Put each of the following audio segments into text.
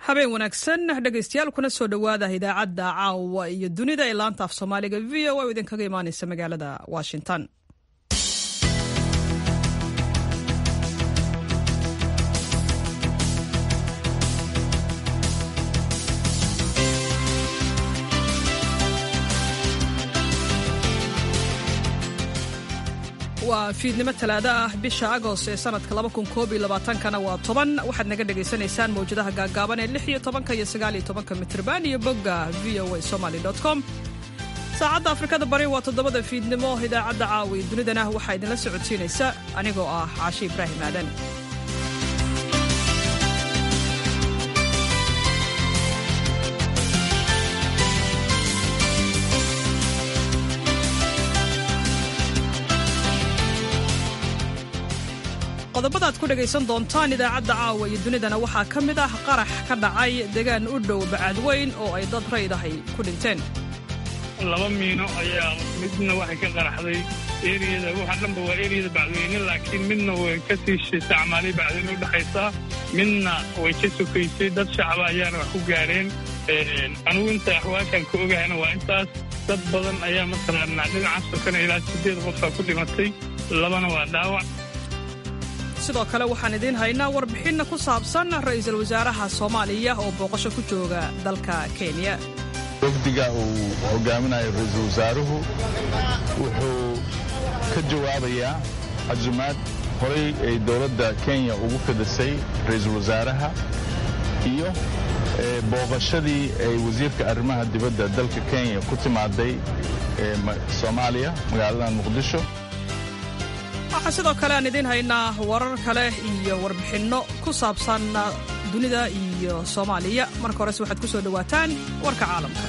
habeen wanaagsan dhegaystayaal kuna soo dhowaada idaacadda caawa iyo dunida ee laanta af soomaaliga v o oo idinkaga imaaneysa magaalada washington waa fiidnimo talaado ah bisha agost ee sanadka kana waa toban waxaad naga dhagaysanaysaan mawjadaha gaagaaban ee lix iyo tobanka iyo sagaal iyo tobanka mitrban iyo bogga v o a somaly com saacadda afrikada bari waa toddobada fiidnimo idaacadda caawi dunidana waxaa idinla socodsiinaysa anigoo ah caashi ibraahim aadan qodobada ad ku dhegaysan doontaan idaacadda caawa iyo dunidana waxaa ka mid ah qarax ka dhacay degaan u dhow bacadweyn oo ay dad raydahay ku dhinteen laba miino ayaa midna waxay ka qaraxday eriyada waxa dhanba waa eriyada bacdweyne laakiin midna way ka sii isticmaalay bacdweyne udhexaysaa midna way ka sokaysay dad shacaba ayaana wax ku gaareen anugu inta axwaashaan ka ogahayna waa intaas dad badan ayaa masalan dhinacaas sokana ilaa sideed qofaa ku dhimatay labana waa dhaawac sidoo kale waxaan idiin haynaa warbixinna ku saabsan ra'iisul wasaaraha soomaaliya oo booqasho ku jooga dalka kenya wafdiga uu hogaaminayo ra'iisul wasaaruhu wuxuu ka jawaabayaa casumaad horay ay dowladda kenya ugu fidisay ra'iisul wasaaraha iyo booqashadii ay wasiirka arrimaha dibadda dalka kenya ku timaaday soomaaliya magaalada muqdisho waxaa sidoo kale aan idiin haynaa warar kale iyo warbixinno ku saabsan dunida iyo soomaaliya marka horese waxaad ku soo dhowaataan warka caalamka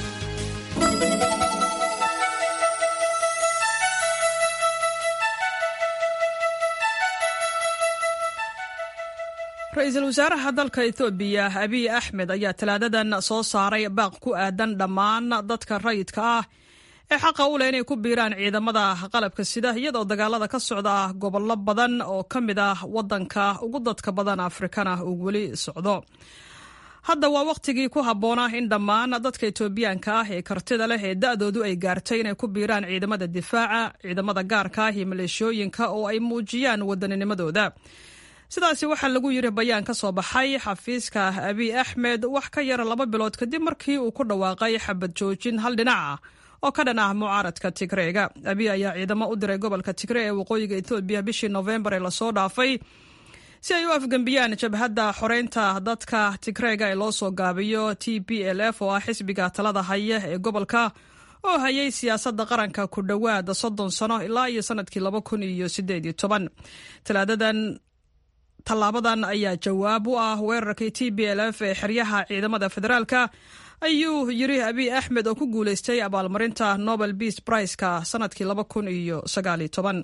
ra-iisul wasaaraha dalka etoobiya abiy axmed ayaa talaadadan soo saaray baaq ku aadan dhammaan dadka rayidka ah ee xaqa u leh inay ku biiraan ciidamada qalabka sida iyadoo dagaalada ka socda gobollo badan oo ka mid ah waddanka ugu dadka badan afrikana uu weli socdo hadda waa wakhtigii ku habboonaa in dhammaan dadka etoobiyaanka ah ee kartida leh ee da'doodu ay gaartay inay ku biiraan ciidamada difaaca ciidamada gaarka ah iyo maleeshooyinka oo ay muujiyaan waddaninimadooda sidaasi waxaa lagu yiri bayaan ka soo baxay xafiiska abiy axmed wax ka yara laba bilood kadib markii uu ku dhawaaqay xabad joojin hal dhinac ah oo ka dhan ah mucaaradka tigreega abiy ayaa ciidamo u diray gobolka tigre ee waqooyiga etoobiya bishii nofembar ee lasoo dhaafay si ay u afgembiyaan jabhadda xoreynta dadka tigreega ee loo soo gaabiyo t p l f oo ah xisbiga talada haya ee gobolka oo hayay siyaasadda qaranka ku dhowaad soddon sano ilaa iyo sanadkii laba kun iyo sideed iyo toban talaadadan tallaabadan ayaa jawaab u ah weerarkii t b l f ee xeryaha ciidamada federaalka ayuu yiri abiy axmed oo ku guulaystay abaalmarinta nobel beas briceka sanadkii laba kun iyo sagaal iyo toban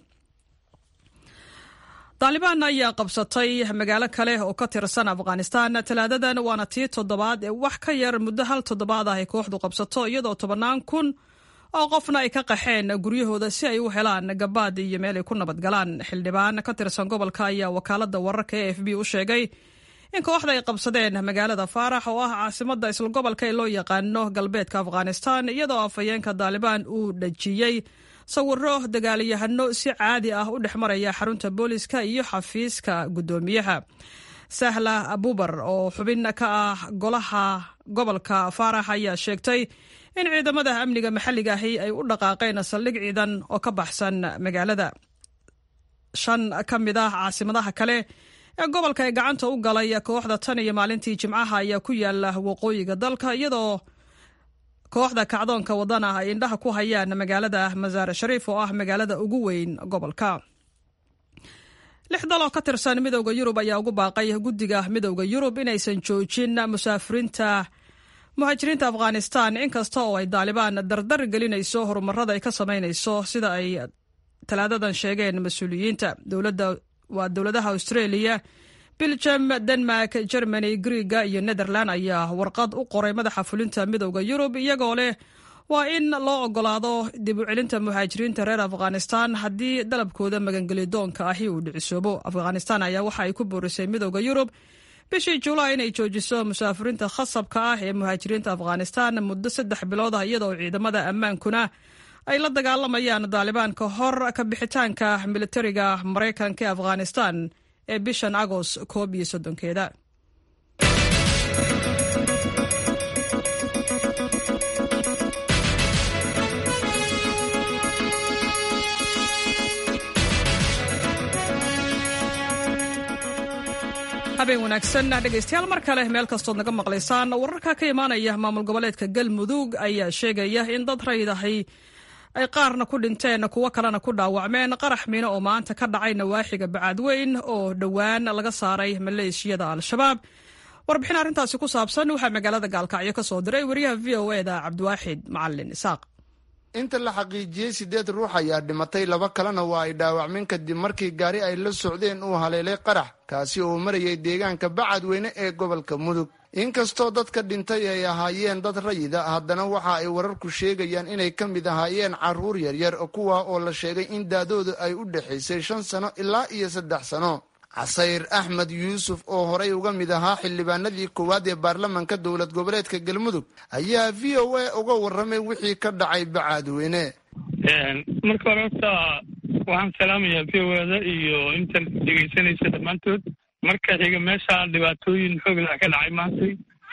daalibaan ayaa qabsatay magaalo kale oo ka tirsan afghanistan talaadadan waana tii toddobaad ee wax ka yar muddo hal toddobaad ah ay kooxdu qabsato iyadoo tobannaan kun oo qofna ay ka qaxeen guryahooda si ay u helaan gabaad iyo meel ay ku nabadgalaan xildhibaan ka tirsan gobolka ayaa wakaalada wararka e f b u sheegay in kooxda ay qabsadeen magaalada faarax oo ah caasimada isla gobolka ee loo yaqaano galbeedka afghanistan iyadoo afhayeenka daalibaan uu dhajiyey sawiro dagaalyahano si caadi ah u dhex maraya xarunta booliska iyo xafiiska guddoomiyaha sahla abubar oo xubin ka ah golaha gobolka faarax ayaa sheegtay in ciidamada amniga maxalliga ahi ay u dhaqaaqeen saldhig ciidan oo ka baxsan magaalada shan ka mid ah caasimadaha kale ee gobolka ee gacanta u galay kooxda tan iyo maalintii jimcaha ayaa ku yaala waqooyiga dalka iyadoo kooxda kacdoonka wadana ay indhaha ku hayaan magaalada masaare shariif oo ah magaalada ugu weyn gobolka lix daloo ka tirsan midowda yurub ayaa ugu baaqay guddiga midowda yurub inaysan joojin musaafiriinta muhaajiriinta afghanistan inkasta oo ay daalibaan dardar gelinayso horumarada ay ka samaynayso sida ay talaadadan sheegeen mas-uuliyiinta waa dowladaha australia biljam denmark germany griega iyo netherland ayaa warqad u qoray madaxa fulinta midowda yurub iyagoo leh waa in loo ogolaado dib u celinta muhaajiriinta reer afghanistan haddii dalabkooda magangelidoonka ahi uu dhicisoobo afghanistan ayaa waxa ay ku boorisay midowda yurub bishii julaay inay joojiso musaafiriinta khasabka ah ee muhaajiriinta afghanistan muddo saddex bilood ah iyadoo ciidamada ammaankuna ay la dagaalamayaan daalibaan ka hor ka bixitaanka militariga maraykanka ee afghanistan ee bishan agost koob iyo soddonkeeda habeen wanaagsan dhegaystayaal mar kale meel kastood naga maqlaysaan wararka ka imaanaya maamul goboleedka galmudug ayaa sheegaya in dad raydahay ay qaarna ku dhinteen kuwo kalena ku dhaawacmeen qarax miino oo maanta ka dhacay nawaaxiga bacaadweyn oo dhowaan laga saaray maleeshiyada al-shabaab warbixin arrintaasi ku saabsan waxaa magaalada gaalkacyo ka soo diray wariyaha v o eda cabdiwaaxid macalin isaaq inta la xaqiijiyey siddeed ruux ayaa dhimatay laba kalena waa ay dhaawacmeen kadib markii gaari ay la socdeen uu haleelay qarax kaasi oo marayay deegaanka bacadweyne ee gobolka mudug inkastoo dadka dhintay ay ahaayeen dad rayida haddana waxa ay wararku sheegayaan inay ka mid ahaayeen carruur yaryar kuwa oo la sheegay in daadooda ay u dhexaysay shan sano ilaa iyo saddex sano casayr axmed yuusuf oo horay uga mid ahaa xildhibaanadii koowaad ee baarlamanka dowlad goboleedka galmudug ayaa v o a uga warramay wixii ka dhacay bacaadweyne marka hore horta waxaan salaamayaa v o ada iyo intan dhegaysanaysa dhammaantood marka xiga meesha dhibaatooyin xooglah ka dhacay maantay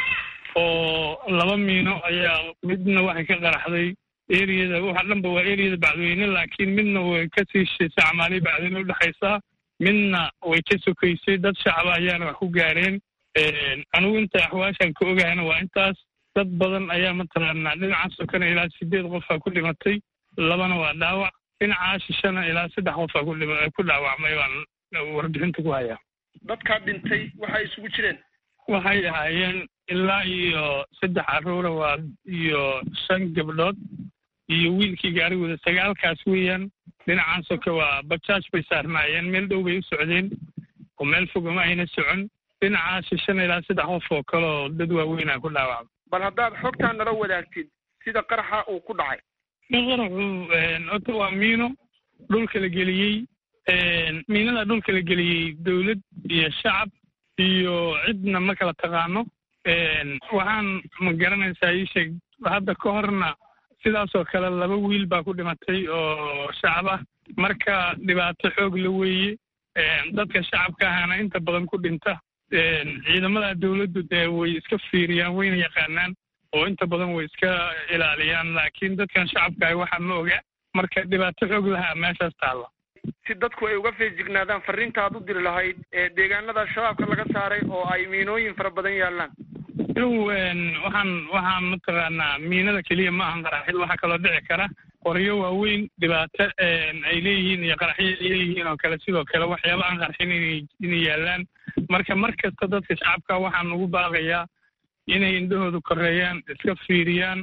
oo laba miino ayaa midna waxay ka qaraxday eriyada waxa dhanba waa eriyada bacdweyne laakiin midna way ka sii shisay camaaliya bacdweyne udhexaysaa midna way ka sokaysay dad shacaba ayaana wax ku gaareen anigu inta axwaashan ka ogahayna waa intaas dad badan ayaa mataqaanaa dhinaca sokana ilaa sideed qofaa ku dhimatay labana waa dhaawac dhinacaa shishana ilaa saddex qofaa ku dhaawacmay baan warbixinta ku hayaa dadkaa dhintay waxay isugu jireen waxay ahaayeen ilaa iyo saddex carruura waa iyo shan gabdhood iyo wiilkii gaarigooda sagaalkaas weeyaan dhinacan soke waa bajaaj bay saarnaayeen meel dhow bay u socdeen oo meel fogama ayna socon dhinacaa shishana ilaa saddex qof oo kale oo dad waaweynaa ku dhaawacma bal haddaad xogtaa nala wadaagtid sida qaraxa uu ku dhacay qaraxu horta waa miino dhulka la geliyey miinada dhulka la geliyey dowlad iyo shacab iyo cidna ma kala taqaano waxaan ma garanaysaa ii sheeg hadda ka horna sidaasoo kale laba wiil baa ku dhimatay oo shacab ah marka dhibaato xoog la weeye dadka shacabka ahana inta badan ku dhinta ciidamada dowladdu dee way iska fiiriyaan wayna yaqaanaan oo inta badan way iska ilaaliyaan laakiin dadkan shacabka ah waxaa ma oga marka dhibaato xoog lahaa meeshaas taalla si dadku ay uga feejignaadaan farriinta aad u diri lahayd ee deegaanada shabaabka laga saaray oo ay miinooyin fara badan yaallaan inugu waxaan waxaan mataqaanaa miinada keliya ma ahan qaraxid waxaa kaloo dhici kara qoryo waaweyn dhibaato ay leeyihiin iyo qaraxyo ay leeyihiin oo kale sidoo kale waxyaaba aan qarxin inay yaallaan marka mar kasta dadka shacabka waxaan ugu baaqayaa inay indhahooda koreeyaan iska fiiriyaan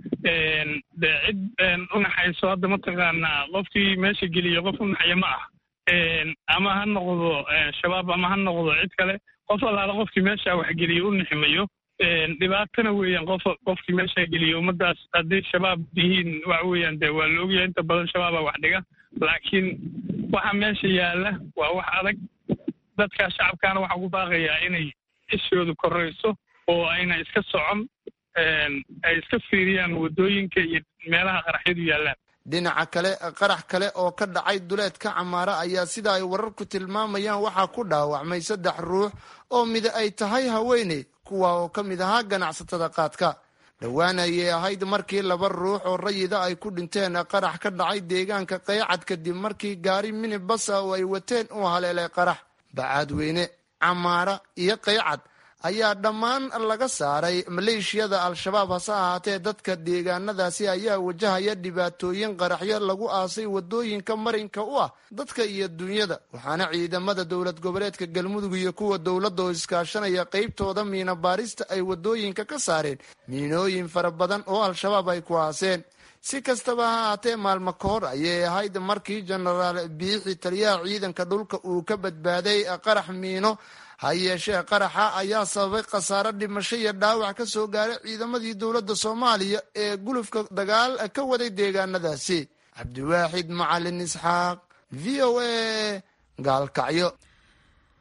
de cid unaxayso hadda mataqaanaa qofkii meesha geliya qof unaxaya ma ah ama ha noqdo shabaab ama ha noqdo cid kale qof allaala qofkii meesha waxgeliya u niximayo dhibaatana weeyaan qof qofkii meesha geliya ummadaas hadday shabaab yihiin waxa weeyaan de waa la ogyahay inta badan shabaaba wax dhiga laakiin waxa meesha yaalla waa wax adag dadka shacabkaana waxaa ugu baaqayaa inay ishoodu korayso oo ayna iska socon ay iska fiiriyaan waddooyinka iyo meelaha qaraxyadu yaallaan dhinaca kale qarax kale oo ka dhacay duleedka camaara ayaa sida ay wararku tilmaamayaan waxaa ku dhaawacmay saddex ruux oo mida ay tahay haweeney kuwa oo ka mid ahaa ganacsatada qaadka dhowaan ayay ahayd markii laba ruux oo rayida ay ku dhinteen qarax ka dhacay deegaanka qaycad kadib markii gaari minibasa oo ay wateen uu haleelay qarax bacaadweyne camaara iyo qaycad ayaa dhammaan laga saaray maleeshiyada al-shabaab hase ahaatee dadka deegaanadaasi ayaa wajahaya dhibaatooyin qaraxyo lagu aasay wadooyinka marinka u ah dadka iyo dunyada waxaana ciidamada dowlad goboleedka galmudug iyo kuwa dowladda oo iskaashanaya qeybtooda miina baarista ay wadooyinka ka saareen miinooyin fara badan oo al-shabaab ay ku aaseen si kastaba ha ahaatee maalmo ka hor ayay ahayd markii jenaraal biixi taliyaha ciidanka dhulka uu ka badbaaday qarax miino ha yeeshee qaraxa ayaa sababay khasaare dhimasho iyo dhaawac ka soo gaaray ciidamadii dowladda soomaaliya ee gulufka dagaal ka waday deegaanadaasi cabdiwaaxid macalin isxaaq v o a gaalkacyo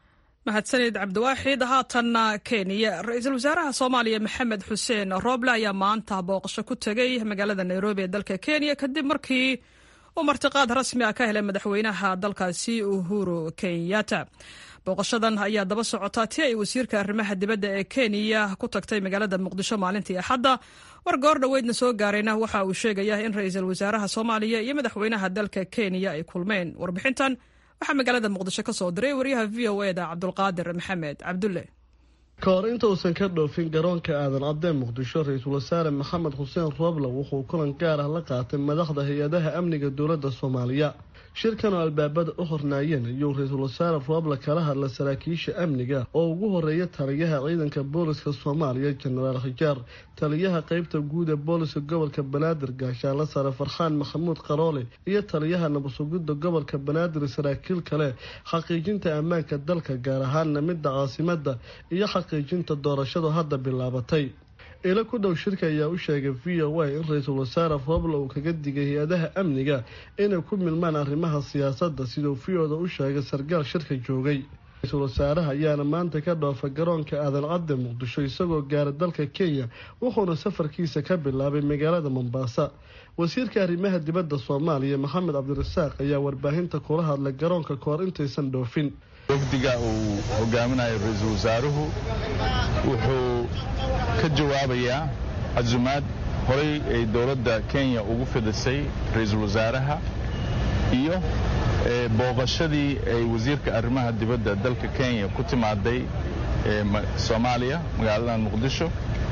mahadsanid cabdiwaaxid haatanna kenya ra-iisul wasaaraha soomaaliya maxamed xuseen rooble ayaa maanta booqasho ku tegey magaalada nairobi ee dalka kenya kadib markii uu martiqaad rasmi ah ka helay madaxweynaha dalkaasi uhuru kenyatta booqashadan ayaa daba socota ti ay wasiirka arrimaha dibadda ee kenya ku tagtay magaalada muqdisho maalintii axadda war goor dhoweydna soo gaarayna waxa uu sheegaya in ra-iisul wasaaraha soomaaliya iyo madaxweynaha dalka kenya ay kulmeen warbixintan waxaa magaalada muqdisho ka soo diray waryaha v o e da cabdulqaadir maxamed cabdulle ka hor inta uusan ka dhoofin garoonka aadan cadee muqdisho ra-iisul wasaare maxamed xuseen rooble wuxuu kulan gaar ah la qaatay madaxda hay-adaha amniga dowladda soomaaliya shirkan oo albaabada u hornaayeen ayuu ra-iisul wasaare rooble kala hadla saraakiisha amniga oo ugu horeeya taliyaha ciidanka booliska soomaaliya jenaraal khijaar taliyaha qeybta guud ee booliska gobolka banaadir gaashaanla sare farxaan maxamuud qaroole iyo taliyaha nabadsugidda gobolka banaadir saraakiil kale xaqiijinta ammaanka dalka gaar ahaanna midda caasimada iyo xaqiijinta doorashadu hadda bilaabatay ilo ku dhow shirka ayaa u sheegay v o a in ra-iisul wasaare rooble uu kaga digay hay-adaha amniga inay ku milmaan arrimaha siyaasadda siduu v o da u sheegay sargaal shirka joogay ra-iisul wasaaraha ayaana maanta ka dhoofa garoonka aadan cadde muqdisho isagoo gaara dalka kenya wuxuuna safarkiisa ka bilaabay magaalada mombaasa wasiirka arrimaha dibadda soomaaliya maxamed cabdirasaaq ayaa warbaahinta kula hadlay garoonka kahor intaysan dhoofin wafdiga uu hogaaminayo ra-iisul wasaaruhu wuxuu ka jawaabayaa casumaad horay ay dowladda kenya ugu fidisay ra-iisul wasaaraha iyo booqashadii ay wasiirka arrimaha dibadda dalka kenya ku timaaday soomaaliya magaaladan muqdisho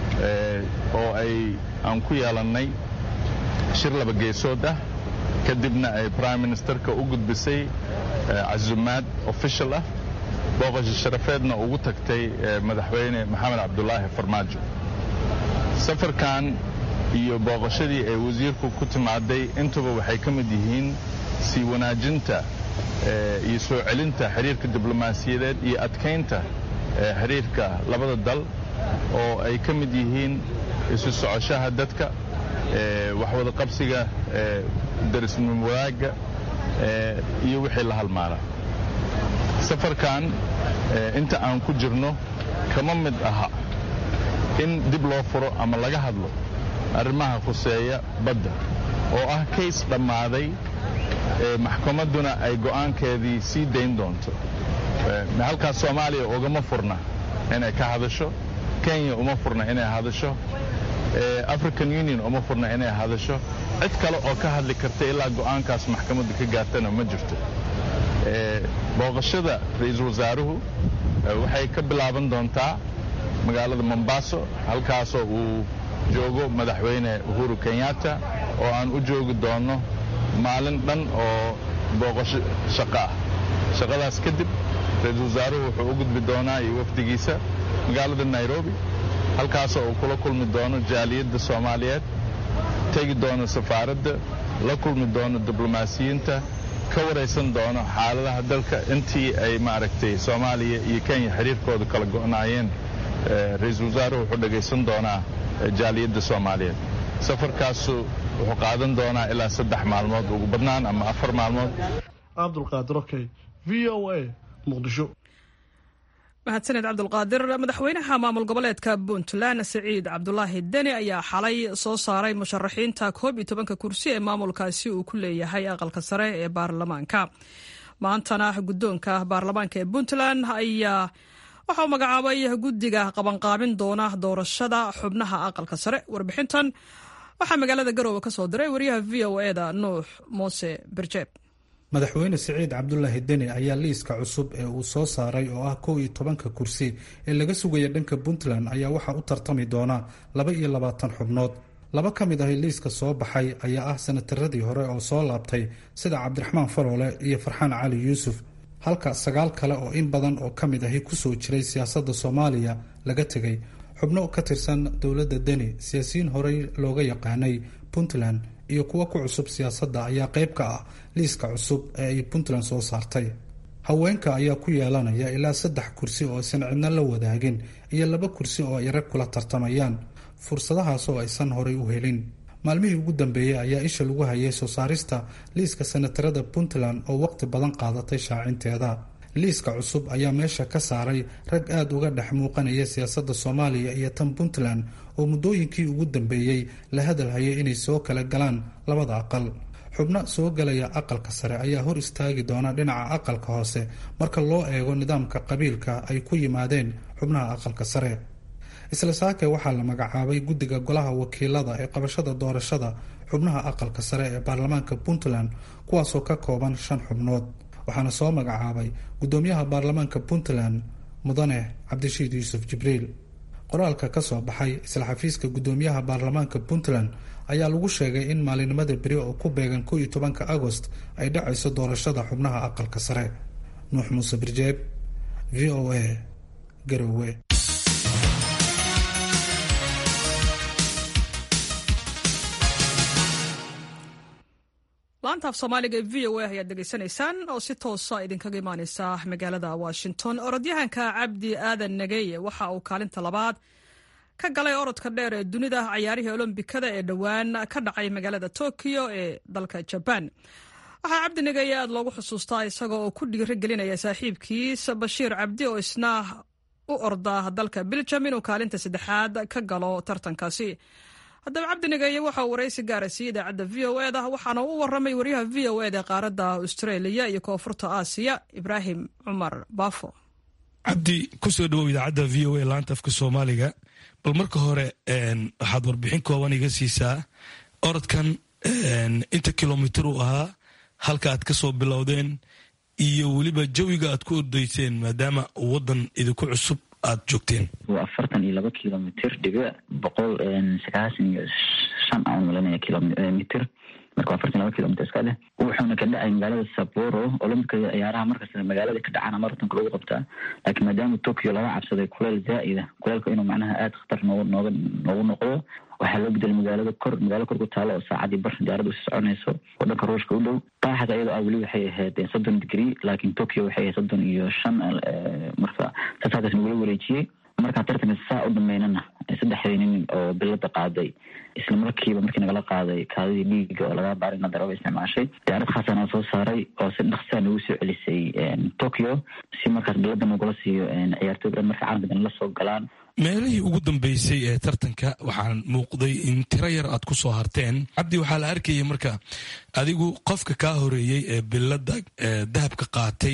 oo ay aan ku yeelannay shir laba geesood ah kadibna ay prime ministerka u gudbisay casumaad official ah booqasho sharafeedna ugu tagtay madaxweyne maxamed cabdulaahi farmaajo safarkan iyo booqashadii ay wasiirku ku timaaday intuba waxay ka mid yihiin sii wanaajinta iyo soo celinta xiriirka diblomaasiyadeed iyo adkaynta xiriirka labada dal oo ay ka mid yihiin isu socoshaha dadka waxwada qabsiga darisnimo wadaagga iyo wixii la halmaala safarkan inta aan ku jirno kama mid aha in dib loo furo ama laga hadlo arrimaha khuseeya badda oo ah kays dhammaaday maxkamadduna ay go'aankeedii sii dayn doonto halkaas soomaaliya ugama furna inay ka hadasho kenya uma furna inay hadasho african union uma furna inay hadasho cid kale oo ka hadli karta ilaa go'aankaas maxkamadda ka gaartana ma jirto booqashada ra-iisul wasaaruhu waxay ka bilaaban doontaa magaalada mombaaso halkaasoo uu joogo madaxweyne uhuru kenyatta oo aan u joogi doonno maalin dhan oo booqasho shaqo ah shaqadaas kadib ra-iisul wasaaruhu wuxuu u gudbi doonaa iyo wafdigiisa magaalada nairobi halkaasoo uu kula kulmi doono jaaliyadda soomaaliyeed tegi doono safaaradda la kulmi doono diblomaasiyiinta ka waraysan doono xaaladaha dalka intii ay maaragtay soomaaliya iyo kenya xiriirkooda kala go'naayeen ra-iisul wasaaruhu wuxuu dhegaysan doonaa jaaliyadda soomaaliyeed safarkaasu wuxuu qaadan doonaa ilaa saddex maalmood ugu badnaan ama afar maalmood cabdulqaadir okey v o a muqdisho mahadsaned cabdulqaadir madaxweynaha maamul goboleedka puntland siciid cabdulaahi deni ayaa xalay soo saaray musharaxiinta koob iyo tobanka kursi ee maamulkaasi uu ku leeyahay aqalka sare ee baarlamaanka maantana guddoonka baarlamaanka ee puntland ayaa waxauu magacaabay guddiga qabanqaabin doona doorashada xubnaha aqalka sare warbixintan waxaa magaalada garoowe ka soo diray wariyaha v o e da nuux muuse berjeeb madaxweyne siciid cabdulaahi deni ayaa liiska cusub ee uu soo saaray oo ah kow iyo tobanka kursi ee laga sugaya dhanka puntland ayaa waxaa u tartami doona laba iyo labaatan xubnood laba ka mid ahi liiska soo baxay ayaa ah sanataradii hore oo soo laabtay sida cabdiraxmaan faroole iyo farxaan cali yuusuf halka sagaal kale oo in badan oo ka mid ahi kusoo jiray siyaasadda soomaaliya laga tegay xubno ka tirsan dowladda deni siyaasiyiin horey looga yaqaanay puntland iyo kuwo ku cusub siyaasadda ayaa qayb ka ah liiska cusub ee ay puntland soo saartay haweenka ayaa ku yeelanaya ilaa saddex kursi oo aysan cidna la wadaagin iyo laba kursi oo ay rag kula tartamayaan fursadahaas oo aysan horay u helin maalmihii ugu dambeeyey ayaa isha lagu hayay soo saarista liiska sanatarada puntland oo waqti badan qaadatay shaacinteeda liiska cusub ayaa meesha ka saaray rag aada uga dhex muuqanaya siyaasadda soomaaliya iyo tan puntland oo muddooyinkii ugu dambeeyey la hadalhayay inay soo kala galaan labada aqal xubno soo galaya aqalka sare ayaa hor istaagi doona dhinaca aqalka hoose marka loo eego nidaamka qabiilka ay ku yimaadeen xubnaha aqalka sare isla saake waxaa la magacaabay guddiga golaha wakiilada ee qabashada doorashada xubnaha aqalka sare ee baarlamaanka puntland kuwaasoo ka kooban shan xubnood waxaana soo magacaabay guddoomiyaha baarlamaanka puntland mudane cabdishiid yuusuf jibriil qoraalka ka soo baxay isla xafiiska guddoomiyaha baarlamaanka puntland ayaa lagu sheegay in maalinimada beri oo ku beegan ko iyo tobanka agost ay dhacayso doorashada xubnaha aqalka sare nuux muuse birjeeb v o a garowe laanta af soomaaliga ee v o a ayaad dhegaysanaysaan oo si toosa idinkaga imaaneysa magaalada washington orodyahanka cabdi aadan nageye waxa uu kaalinta labaad ka galay orodka dheer ee dunida cayaarihii olombikada ee dhowaan ka dhacay magaalada tokyo ee dalka jabaan waxaa cabdi nageye aad loogu xusuustaa isagoo oo ku dhiiro gelinaya saaxiibkiis bashiir cabdi oo isna u orda dalka biljam inuu kaalinta saddexaad ka galo tartankaasi haddaba cabdi nageye waxa uu waraysi gaara siiyey idaacadda v o eda waxaana u waramay waryaha v o eda qaaradda australia iyo koonfurta aasiya ibraahim cumar baafo cabdi kusoo dhawow idaacadda v o a laanta afka soomaaliga bal marka hore waxaad warbixin kooban iga siisaa orodkan inta kilomitir uu ahaa halka aad ka soo bilowdeen iyo weliba jawiga aad ku ordayseen maadaama wadan idinku cusub aad joogteen waa afartan iyo laba kilomitr dhibic boqol sagaasan iyo shan aan malanaya kilomitr marka afartan laba kilomitr iska dheh wuxuuna ka dhacay magaalada saboro olombikada ciyaaraha markasta magaalada ka dhacana maratonka lagu qabtaa laakiin maadaama tokyo laga cabsaday kuleel zaa'ida kuleelka inuu macnaha aada khatar noogu nooga noogu noqdo waxaa loo bedelay magaalada kor magaalo kor ku taalo oo saacadii bar diyaarada usi soconayso oo dhanka ruushka u dhow qaaxda iyadoo ah weli waxay ahayd soddon degree laakiin tokyo waxay ahayd soddon iyo shan marka saas halkaas nagula wareejiyey markaan tartanka saa u dhameynana saddexdii nin oo bilada qaaday isla markiiba markii nagala qaaday kaadidii dhiiga oo laga baarina darooba isticmaashay diyaarad khaasana soo saaray oo si dhaqsaa nagu soo celisay tokyo si markaas bilada nagula siiyo ciyaartooy dhan marka caalamka dan la soo galaan meelihii ugu dambeysay ee tartanka waxaan muuqday in tiro yar aad ku soo harteen cabdi waxaa la arkayay marka adigu qofka kaa horeeyey ee bilada dahabka qaatay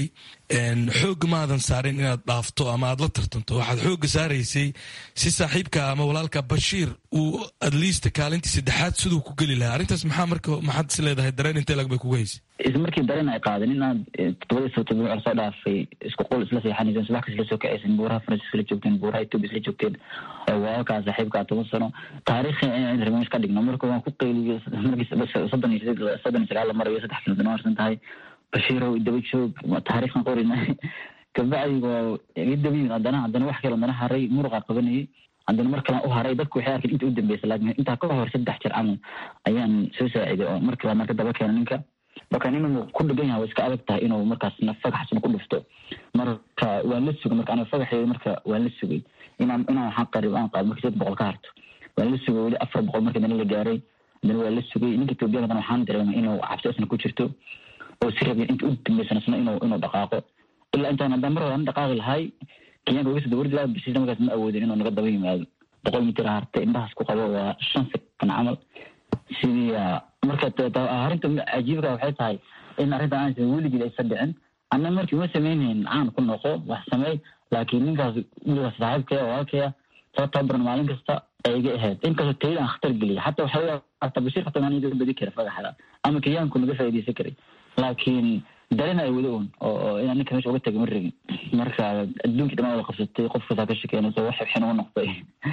xoogga maadan saarin inaad dhaafto ama aad la tartanto waxaad xoogga saaraysay si saaxiibka ama walaalka bashiir uu adliista kaalintii saddexaad siduu ku geli lahaa arrintaas maxaa marka maxaad is leedahay dareen intee lag bay kuga haysay isla markii dareen ay qaadeen inaad todobadii soo todoba lasoo dhaafay isku qol isla seexanayseen subax kas isla soo kacaysen buuraha faransiis isla joogteen buuraha etoobiya isla joogteen walaalkaa saaxiibkaa toban sano taariikhi inaan remiis ka dhigno marka waan ku qeyliyey markii soddon iyo sideed soddon iyo sagaal la marayo saddex kilomitir harsan tahay bashiirow daba joog taariikhan qorina kabacdi waa iga daba yimid haddana haddana wax kale haddana haray muruqa qabanayay haddana mar kalan u haray dadku waxay arkeen inta u dambeysa laakiin intaa ka hor saddex jir camal ayaan soo saaciday oo markii baa marka daba keena ninka marka inuu ku dhegan yahay way iska adag tahay inuu markaasna fagaxsna ku dhufto marka waan la sugay marka aniga fagaxeeda marka waan la sugay inaan inaan waxaan qarib aan qaado markii saddex boqol ka harto waan la sugay weli afar boqol markii dana la gaaray haddana waa la sugay ninka etoobiyada haddana waxaan dareemay inuu cabsi isna ku jirto oo si rabin inta u dambeysana isna inuu inuu dhaqaaqo ilaa intaan haddaan mar hore aan dhaqaaqi lahay kenyaanka uga soo dawardi lahaa bisiisna markaas ma awoodin inuu naga daba yimaado boqol mitir hartay indhahaas ku qabo waa shan sekan camal sidii marka arrinta cajiibka waxay tahay in arrintan aansan weligii aysa dhicin anna markii uma sameynhayn caan ku noqo wax sameey laakiin ninkaas wiligaas saaxiibkaya walaalkaya soo tababaran maalin kasta ay iga ahayd inkastoo tayada aan khatar geliya xataa waxaa hataa bashiir xataa maan iga badi kara fagaxda ama kenyaanku naga faa'iidaysan karay laakiin dareen ay wada un oo inaan ninka meesha uga taga ma rabin marka adduunkii dhammaan wada qabsatay qof kastaa ka shekeynayso wax xibxin ugu noqday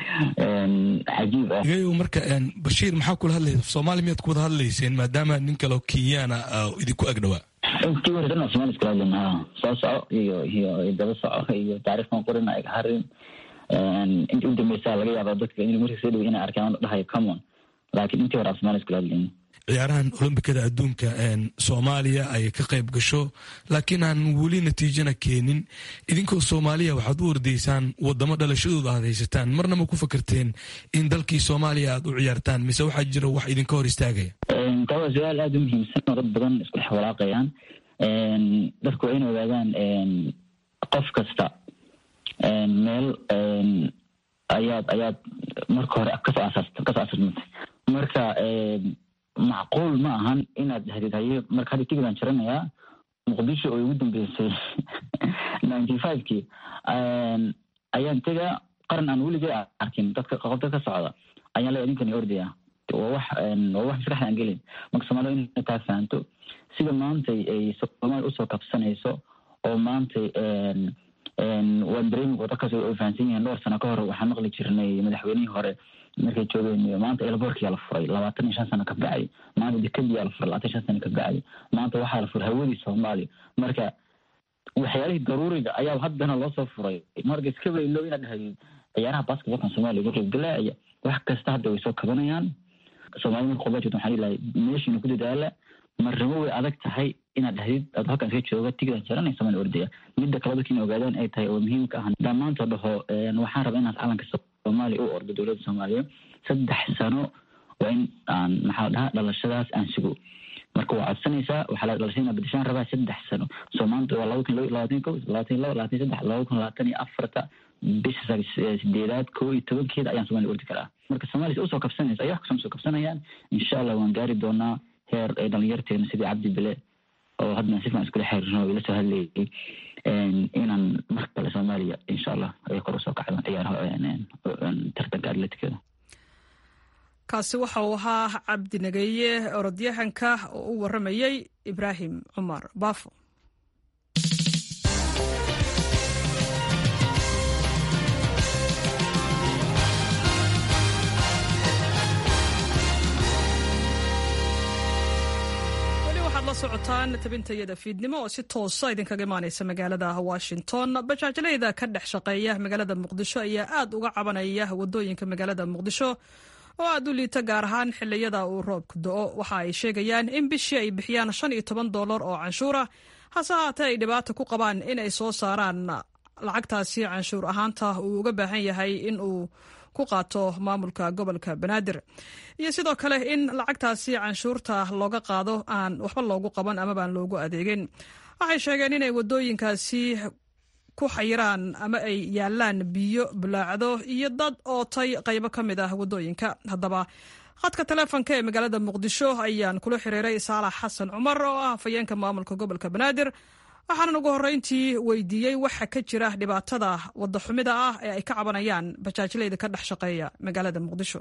cajiib ah igayo marka bashiir maxaa kula hadlaysa soomaali miyaad ku wada hadlayseen maadaama nin kaleo kenyaana idinku ag dhawaa intii hore dhan somaali iskula hadlayna soo soco iyo iyo daba soco iyo taariikhkan qorina ay harin intii u dambeysa laga yaaba dadka in markii soo dhawy inay arkaan dhahayo common laakiin intii hore aan somaali iskula hadlayna ciyaarahan olombikada adduunka soomaaliya ay ka qayb gasho laakiin aan weli natiijana keenin idinkoo soomaaliya waxaad u ordaysaan wadamo dhalashadooda aad haysataan marna ma ku fakarteen in dalkii soomaaliya aad u ciyaartaan mise waxaa jira wax idinka hor istaagaya taa waa su-aal aada u muhiimsan oo dad badan isku dhex walaaqayaan dadku waa in ogaadaan qof kasta meel ayaad ayaad marka hore kasoo asaas kasoo asaasmatay marka macquul ma ahan inaad hadid haye marka hadda tigidaan jaranayaa muqdisho oo igu dambeysay ninety five-kii ayaan tegaa qaran aan weligay arkin dadka qof dad ka socda ayaan leeya ninkani ordaya waa wax waa wax maskaxda aan gelin marka soomaalida inay taa fahanto sida maantay ay soomaaliya usoo kabsanayso oo maantay waan dareemi dadkaas ay fahansan yihiin dhowr sano ka hor waxaan maqli jirnay madaxweynihii hore markay joogeen maanta elborkiyaa la furay labaatan iyo shan sano ka bacay maanta dekadiyaa la furay labaatan iyo shan sano ka bacay maanta waxaa la furay hawadii soomaaliya marka waxyaalihii daruuriga ayaa haddana loo soo furay marka iska baylo inaad dhahadid ciyaaraha basketbolkan soomaaliya uga qeybgalaaya wax kasta hadda way soo kabanayaan soomaalida marka qobaa jirta waxaan ilahay meeshiina ku dadaala marnimo way adag tahay inaad dhahdid ad halkan iska jooga tigidaan jaranay somalia ordaya midda kale dadka ina ogaadaan ay tahay oo muhiimka ah dhammaanto dhaho waxaan rabaa inaad calanka soomaaliya u ordo dowladda soomaaliya saddex sano waa in aan maxaa dhaha dhalashadaas aan sugo marka waa codsanaysaa waxaa la dhalashada inaa bedeshaan rabaa saddex sano soo maanta waa laba kun labaatan ko labaatan laba labaatan saddex laba kun labaatan iyo afarta bisha sideedaad koo iyo tobankeeda ayaan somalia ordi karaa marka soomaaliya usoo kabsanaysa ay wax kasoo soo kabsanayaan insha allah waan gaari doonaa heer ee dhalinyarteena sidii cabdi bile oo hadna si fican iskula xiriirno ila soo hadlayay inaan mar kale soomaaliya insha allah ay kor usoo kacdo ciyaaraha tartanka atleticada kaasi waxa uu ahaa cabdi nageeye orodyahanka oo u waramayey ibraahim cumar baafo la socotaan tabintayada fiidnimo oo si toosa idinkaga imaaneysa magaalada washington bajaajlayda ka dhex shaqeeya magaalada muqdisho ayaa aad uga cabanaya wadooyinka magaalada muqdisho oo aad u liita gaar ahaan xiliyada uu roobku do-o waxa ay sheegayaan in bishii ay bixiyaan shan iyo toban doolar oo canshuura hase haatee ay dhibaata ku qabaan in ay soo saaraan lacagtaasi canshuur ahaanta uu uga baahan yahay in uu ku qaato maamulka gobolka banaadir iyo sidoo kale in lacagtaasi canshuurta looga qaado aan waxba loogu qaban amabaan loogu adeegin waxay sheegeen inay wadooyinkaasi ku xayiraan ama ay yaalaan biyo bulaacdo iyo dad ootay qaybo ka mid ah wadooyinka haddaba khadka taleefonka ee magaalada muqdisho ayaan kula xiriiray saalax xasan cumar oo ah afhayeenka maamulka gobolka banaadir waxaanan ugu horreyntii weydiiyey waxa ka jira dhibaatada wadaxumida ah ee ay ka cabanayaan bajaajlayda ka dhex shaqeeya magaalada muqdisho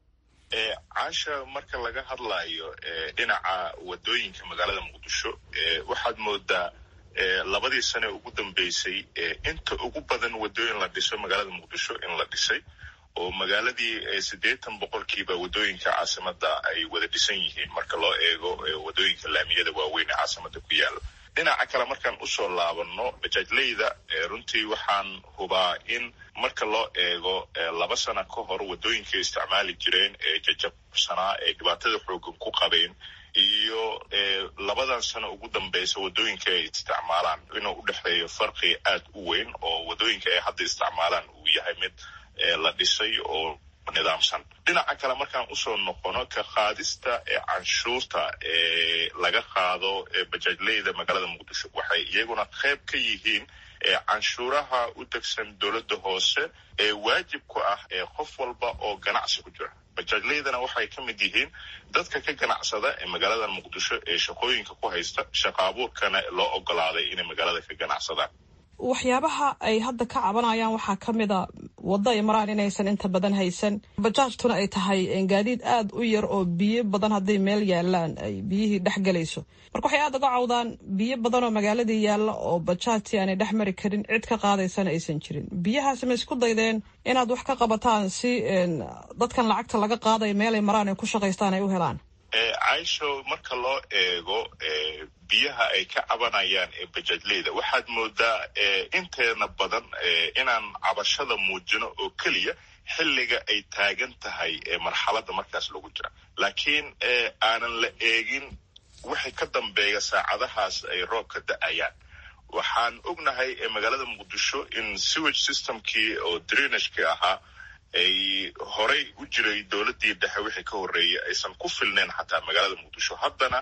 caasha marka laga hadlayo dhinaca wadooyinka magaalada muqdisho waxaad moodaa labadii sane ugu dambeysay inta ugu badan wadooyin la dhiso magaalada muqdisho in la dhisay oo magaaladii siddeetan boqolkiiba wadooyinka caasimada ay wada dhisan yihiin marka loo eego wadooyinka laamiyada waaweyn ee caasimada ku yaala dhinaca kale markaan usoo laabano bajaajleyda runtii waxaan hubaa in marka loo eego laba sana ka hor wadooyinkay isticmaali jireen ee jajabsanaa ee dhibaatada xoogan ku qabeen iyo labadan sano ugu dambeysa wadooyinka ay isticmaalaan inuu u dhexeeyo farqi aad u weyn oo wadooyinka ay hadda isticmaalaan uu yahay mid la dhisay oo nidaamsan dhinaca kale markaan usoo noqono ka qaadista ee canshuurta ee laga qaado bajaajleyda magaalada muqdisho waxay iyaguna qayb ka yihiin canshuuraha u degsan dowladda hoose ee waajib ku ah ee qof walba oo ganacsi ku jira bajaajleydana waxay ka mid yihiin dadka ka ganacsada ee magaalada muqdisho ee shaqooyinka ku haysta shaqa abuurkana loo ogolaaday inay magaalada ka ganacsadaan waxyaabaha ay hadda ka cabanayaan waxaa ka mid a waddo ay maraan inaysan inta badan haysan bajaajtuna ay tahay gaadiid aada u yar oo biyo badan hadday meel yaalaan ay biyihii dhex galayso marka waxay aada uga cawdaan biyo badan oo magaaladii yaalla oo bajaajtii aanay dhex mari karin cid ka qaadaysana aysan jirin biyahaasi ma isku daydeen inaad wax ka qabataan si dadkan lacagta laga qaadayo meelay maraan ay ku shaqaystaan ay u helaan caisho marka loo eego biyaha ay ka cabanayaan ee bajaajleyda waxaad moodaa inteena badan inaan cabashada muujino oo keliya xilliga ay taagan tahay marxaladda markaas lagu jira laakiin aanan la eegin wixii ka dambeeya saacadahaas ay roobka da-ayaan waxaan ognahay magaalada muqdisho in sewage systemkii oo drenageki ahaa ay horay u jiray dowladdii dhexe wixii ka horreeyay aysan ku filnayn xataa magaalada muqdisho haddana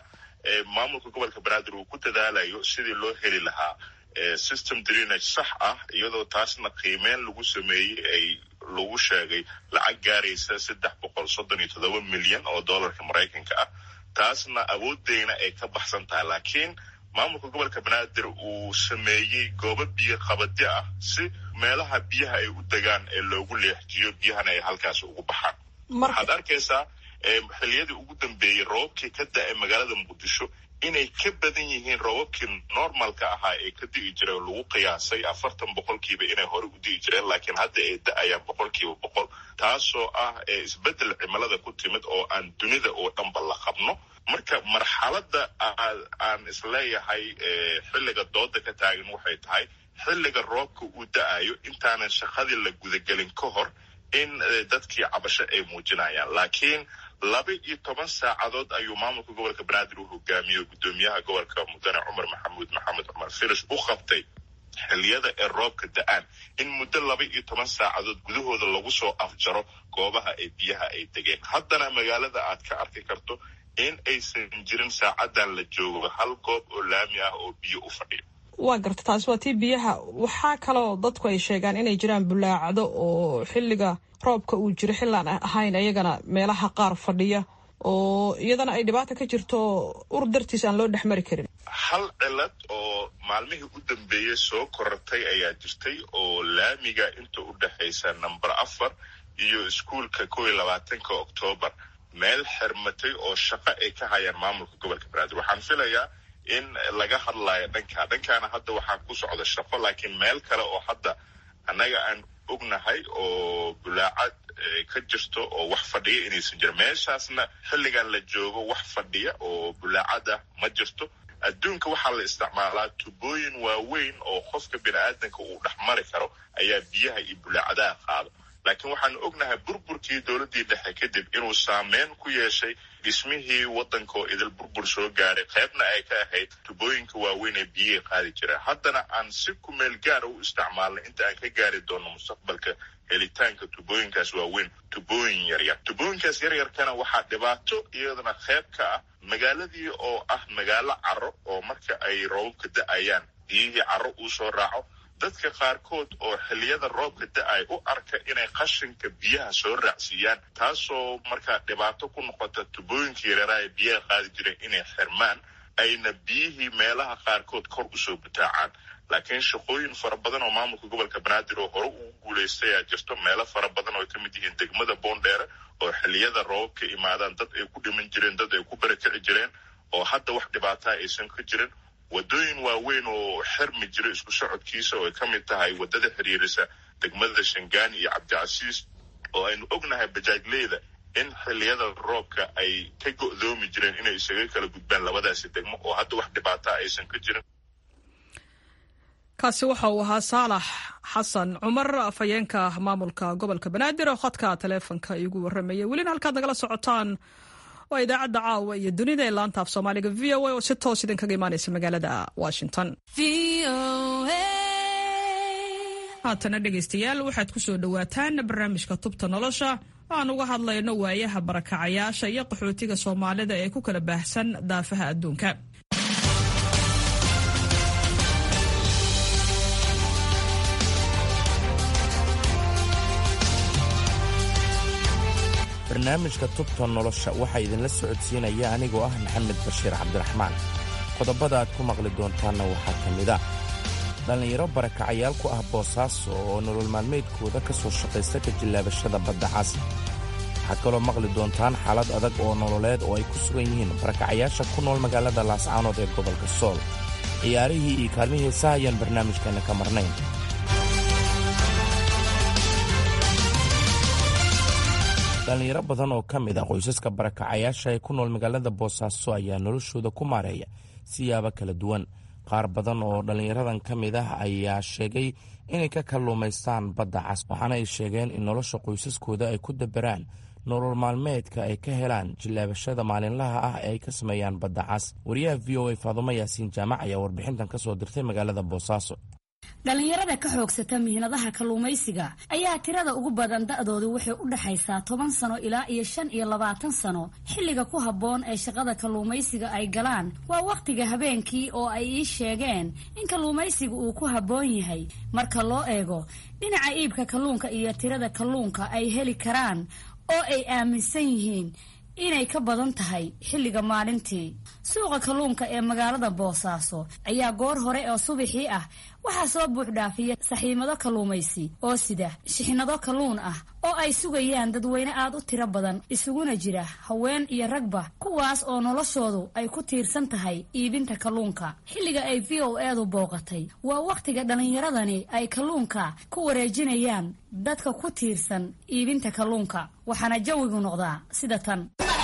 maamulka gobolka banaadir uu ku dadaalayo sidii loo heli lahaa system drenage sax ah iyadoo taasna qiimeyn lagu sameeyey ay lagu sheegay lacag gaaraysa saddex boqol soddon iyo toddoba milyan oo dollarka maraykanka ah taasna awoodeyna ay ka baxsan tahay laakiin maamulka gobolka banaadir uu sameeyey goobo biyo qabadyo ah si meelaha biyaha ay u degaan ee loogu leexjiyo biyahana ay halkaas ugu baxaan waxaad arkaysaa xiliyadii ugu dambeeyey roobabkii ka da-ay magaalada muqdisho inay ka badan yihiin roobabkii normalka ahaa ee ka di'i jiray lagu qiyaasay afartan boqolkiiba inay hore u di'i jireen laakiin hadda ay da-ayaan boqolkiiba boqol taasoo ah isbeddel cimilada ku timid oo aan dunida oo dhanba la qabno marka marxaladda aan isleeyahay xilliga dooda ka taagan waxay tahay xilliga roobka uu da-ayo intaanan shaqadii la gudagelin ka hor in dadkii cabasho ay muujinayaan laakiin laba iyo toban saacadood ayuu maamulka gobolka banaadir uu hogaamiyo guddoomiyaha gobolka mudane cumar maxamuud maxamed cumar filish u qabtay xilliyada ee roobka da-aan in muddo laba iyo toban saacadood gudahooda lagu soo afjaro goobaha ee biyaha ay degeen haddana magaalada aad ka arki karto in aysan jirin saacadan la joogo hal goob oo laami ah oo biyo u fadhiyo waa garta taasi waa tii biyaha waxaa kaloo dadku ay sheegaan inay jiraan bulaacdo oo xilliga roobka uu jiro xillaan ahayn ayagana meelaha qaar fadhiya oo iyadana ay dhibaata ka jirto ur dartiis aan loo dhexmari karin hal cilad oo maalmihii u dambeeyey soo korortay ayaa jirtay oo laamiga inta u dhexaysa number afar iyo iskuolka kow iyo labaatanka oktoobar meel xirmatay oo shaqo ay ka hayaan maamulka gobolka banaadir waxaan filayaa in laga hadlayo dhankaa dhankaana hadda waxaa ku socda shaqo laakiin meel kale oo hadda annaga aan ognahay oo bulaacad ka jirto oo wax fadhiya inaysan jirin meeshaasna xilligan la joogo wax fadhiya oo bulaacad ah ma jirto adduunka waxaa la isticmaalaa tubooyin waaweyn oo qofka bini aadanka uu dhex mari karo ayaa biyaha iyo bulaacadaha qaado laakiin waxaanu ognahay burburkii dowladdii dhexe kadib inuu saameyn ku yeeshay dhismihii waddanka oo idil burbur soo gaaray qaybna ay ka ahayd tubooyinka waaweyn ee biyihii qaadi jireen haddana aan si kumeel gaara u isticmaalnay inta aan ka gaari doono mustaqbalka helitaanka tubooyinkaas waaweyn tubooyin yaryar tubooyinkaas yaryarkana waxaa dhibaato iyadana qayb ka ah magaaladii oo ah magaalo caro oo marka ay roobabka da-ayaan biyihii caro uu soo raaco dadka qaarkood oo xilliyada roobka da-ay u arka inay qashinka biyaha soo raacsiiyaan taasoo markaa dhibaato ku noqota tubooyinka yareeraha ee biyaha qaadi jireen inay xirmaan ayna biyihii meelaha qaarkood kor usoo butaacaan laakiin shaqooyin fara badan oo maamulka gobolka banaadir oo hore ugu guulaystay ayaa jirto meelo fara badan oo ay ka mid yihiin degmada boondheere oo xilliyada roobabka imaadaan dad ay ku dhiman jireen dad ay ku barakici jireen oo hadda wax dhibaataa aysan ka jirin wadooyin waaweyn oo xirmi jira isku socodkiisa oo ay ka mid tahay waddada xiriirisa degmada shangaani iyo cabdicasiis oo aynu ognahay bajaajleyda in xilliyada roobka ay ka go'doomi jireen inay isaga kala gudbaan labadaasi degmo oo hadda wax dhibaataa aysan ka jirin kaasi waxa uu ahaa saalax xasan cumar afhayeenka maamulka gobolka banaadir oo khadka taleefonka iigu warramayay welina halkaad nagala socotaan waa idaacadda caawa iyo dunida ee laanta af soomaaliga v o a oo si toos idinkaga imaanaysa magaalada washington haatana dhegaystayaal waxaad ku soo dhowaataan barnaamijka tubta nolosha aan uga hadlayno waayaha barakacayaasha iyo qaxootiga soomaalida ee ku kala baahsan daafaha adduunka barnaamijka tubta nolosha waxaa idinla socodsiinaya anigoo ah maxamed bashiir cabdiraxmaan qodobada aad ku maqli doontaanna waxaa ka mid ah dhallinyaro barakacayaal ku ah boosaaso oo nolol maalmeedkooda ka soo shaqaysta ka jillaabashada badda cas waxaad kaloo maqli doontaan xaalad adag oo nololeed oo ay ku sugan yihiin barakacayaasha ku nool magaalada laascaanood ee gobolka sool ciyaarihii iyo kaalmihii heesaha ayaan barnaamijkeenna ka marnayn dhallinyaro badan oo ka mid ah qoysaska barakacayaasha ee ku nool magaalada boosaaso ayaa noloshooda ku maareeya siyaabo kala duwan qaar badan oo dhallinyaradan ka mid ah ayaa sheegay inay ka kalluumaystaan badda cas waxaana ay sheegeen in nolosha qoysaskooda ay ku daberaan nolol maalmeedka ay ka helaan jillaabashada maalinlaha ah ee ay ka sameeyaan badda cas wariyaha v o a faadumo yaasiin jaamac ayaa warbixintan ka soo dirtay magaalada boosaaso dhallinyarada ka xoogsata mihnadaha kalluumaysiga ayaa tirada ugu badan da-doodu waxay u dhexaysaa toban sano ilaa iyo shan iyo labaatan sano xilliga ku habboon ee shaqada kalluumaysiga ay galaan waa wakhtiga habeenkii oo ay ii sheegeen in kalluumaysiga uu ku habboon yahay marka loo eego dhinaca iibka kalluunka iyo tirada kalluunka ay heli karaan oo ay aaminsan yihiin inay ka badan tahay xilliga maalintii suuqa kalluunka ee magaalada boosaaso ayaa goor hore oo subaxii ah waxaa soo buuxdhaafiya saxiimado kalluumaysi oo sida shixnado kalluun ah oo ay sugayaan dadweyne aad u tiro badan isuguna jira haween iyo ragba kuwaas oo noloshoodu ay ku tiirsan tahay iibinta kalluunka xilliga ay v o edu booqatay waa wakhtiga dhallinyaradani ay kalluunka ku wareejinayaan dadka ku tiirsan iibinta kalluunka waxaana jawigu noqdaa sida tan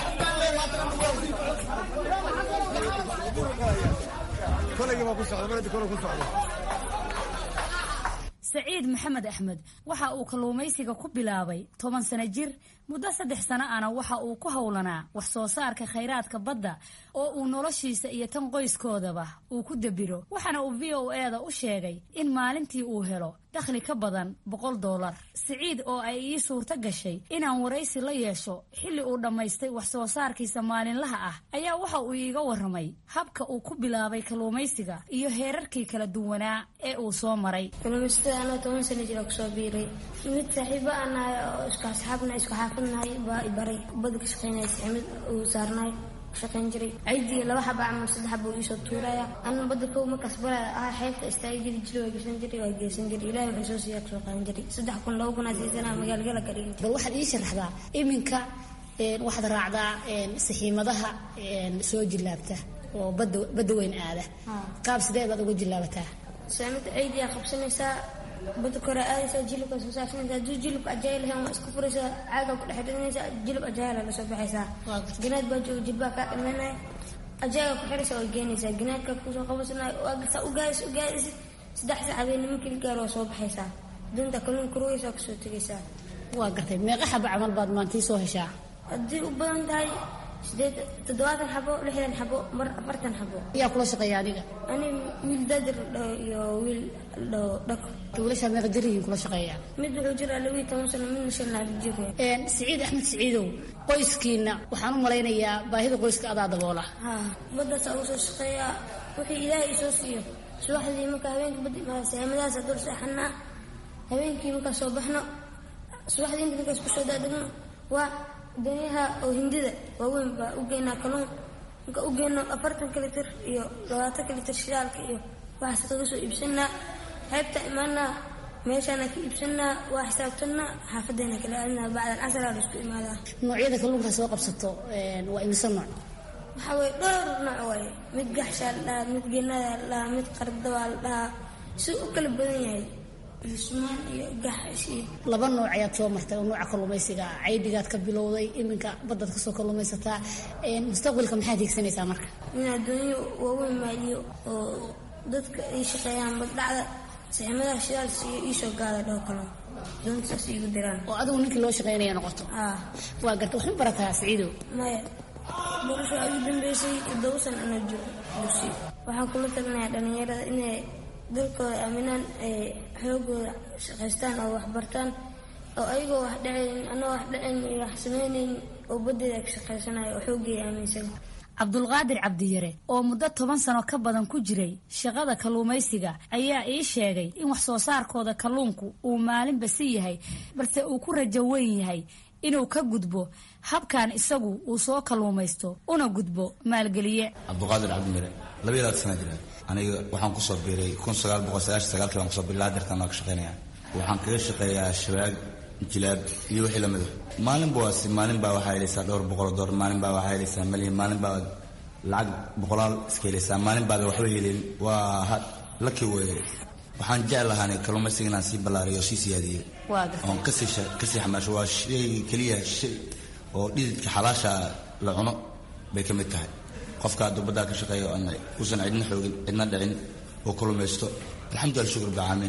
saciid maxamed axmed waxa uu kalluumaysiga ku bilaabay toban sano jir muddo saddex sano ana waxa uu ku howlanaa wax soo saarka khayraadka badda oo uu noloshiisa iyo tan qoyskoodaba uu ku dabiro waxaana uu v o e da u sheegay in maalintii uu helo dakhli ka badan boqol doolar siciid oo ay ii suurto gashay inaan waraysi la yeesho xilli uu dhammaystay wax soo saarkiisa maalinlaha ah ayaa waxa uu iiga warramay habka uu ku bilaabay kalluumaysiga iyo heerarkii kala duwanaa ee uu soo maray kalluumaystada anoo toban sana jira kusoo biiray mid saaxiibo aan nahay oo isku asxaabnahay isku xaafadnahay baa i baray bada ka shaqaynaya saximad uu saarnahay shaqayn jiray ciidii laba xaba ama saddex xaba uu iisoo tuuraya ana badda kow markaas balaa ah xeebta istaagi jiri jiri waa geysan jiray waa geysan jiray ilahi wuxuu soo siiya kusoo qaadan jiray saddex kun laba kun aa siisana magaalgala ka dhigin bal waxaad ii sharaxdaa iminka waxaad raacdaa saxiimadaha soo jillaabta oo badda badda weyn aada qaab sidee baad uga jillaabataa saamida ciidiyaa qabsanaysaa badda kore aadaysaa jilibka soo saarsanaysaa hadduu jilibka ajaayil lahayn waa isku furaysaa caaga ku dhex xirinaysaa jilib ajaayila lasoo baxaysaa ganaad baa jooga jilbaa kaa dhameynaya ajaaga ku xiraysaa waa geenaysaa ganaadka kusoo qabasanaya waa gasaa u gaadis u gaadisid saddex sac habeenimo keli gaar waa soo baxaysaa dunta kalluun kurugaysaa kusoo tegaysaa waa gartay meeqa xaba camal baad maantii soo heshaa haddii u badan tahay sideed toddobaatan xabo lixdan xabo mar afartan xabo yaa kula shaqeeya adiga ani wiil daadir iyo wiil dhako wiilashaa meeqa jir yihiin kula shaqeeya mid wuxuu jiraa labiiyo toban sano midna shan laab jir siciid axmed siciidow qoyskiina waxaan u malaynayaa baahida qoyska adaa daboola ha baddaasa ugu soo shaqeeyaa wixii ilaahay isoo siiyo subaxdii marka habeenka badda saamadahaasa dul seexanaa habeenkii markaa soo baxno subaxdii inta markaas kusoo daadegno waa danyaha oo hindida waaweyn baa u geynaa kalluun marka u geyno afartanka litir iyo labaatanka litir shidaalka iyo waxaas kaga soo iibsanaa xeebta imaanaa meeshaana ka iibsanaa waa xisaabtanaa xaafadeena kala aadinaa bacdan casaraa laisku imaadaa noocyada kalluunka soo qabsato waa imise nooc waxaa weye dhowr nooc waaye mid gaxshaa la dhahaa mid geenadaa la dhahaa mid qardabaa la dhahaa si u kala badan yahay sumaan iyo gaxash iyo laba nooc ayaad soo martay oo nooca kalluumaysiga caydigaad ka bilowday iminka baddaad kasoo kalluumaysataa mustaqbalka maxaad hiigsanaysaa marka in adduunyo waaweyn maaliyo oo dadka ay shaqeeyaan baddhacda saximadaha shidaal siiyo iisoo gaada dhoo kalo doontasaas iigu diraan oo adigu ninkii loo shaqeynaya noqoto waa garta waxma barataa siciidow maya barasho aa igu dambeysay toddoba san anoo jiro dugsi waxaan kula talinayaa dhallinyarada inay dalkooda aaminaan ay xoogooda shaqaystaan oo waxbartaan oo ayagoo wax dhacayn anoo wax dhacayn iyo wax samaynayn oo baddeeda ka shaqaysanayo oo xooggeeda aaminsan cabdulqaadir cabdiyare oo muddo toban sano ka badan ku jiray shaqada kalluumaysiga ayaa ii sheegay in wax soo saarkooda kalluunku uu maalinba si yahay balse uu ku rajo weyn yahay inuu ka gudbo habkan isagu uu soo kalluumaysto una gudbo maalgeliye cabduqaadir cabdimire laba iyo labaatan sana jira aniga waxaan kusoo biiray kun sagaal boqol sagaashan sagaalkii baan kusoo biiray ilaa deertan waa ka shaqeynaya waxaan kaga shaqeeyaa shabaag jilaab iyo wixii lamida maalinba waasi maalin baa waxaa helaysaa dhowr boqol oo doolar maalin baa waxaa helaysaa malyan maalin baa lacag boqolaal iska helaysaa maalin baada waxba helin waa laki weye waxaan jeclahaanay kalluumaysiga inaan sii ballaariyo oo sii siyaadiyo oon kasii kasii xamaasho waa shay keliya shay oo dhididka xalaasha la cuno bay ka mid tahay qofka hadduu baddaa ka shaqeeyo uusan cidna xoogin cidna dhicin oo kalluumaysto alxamdulillah shukur bacaamin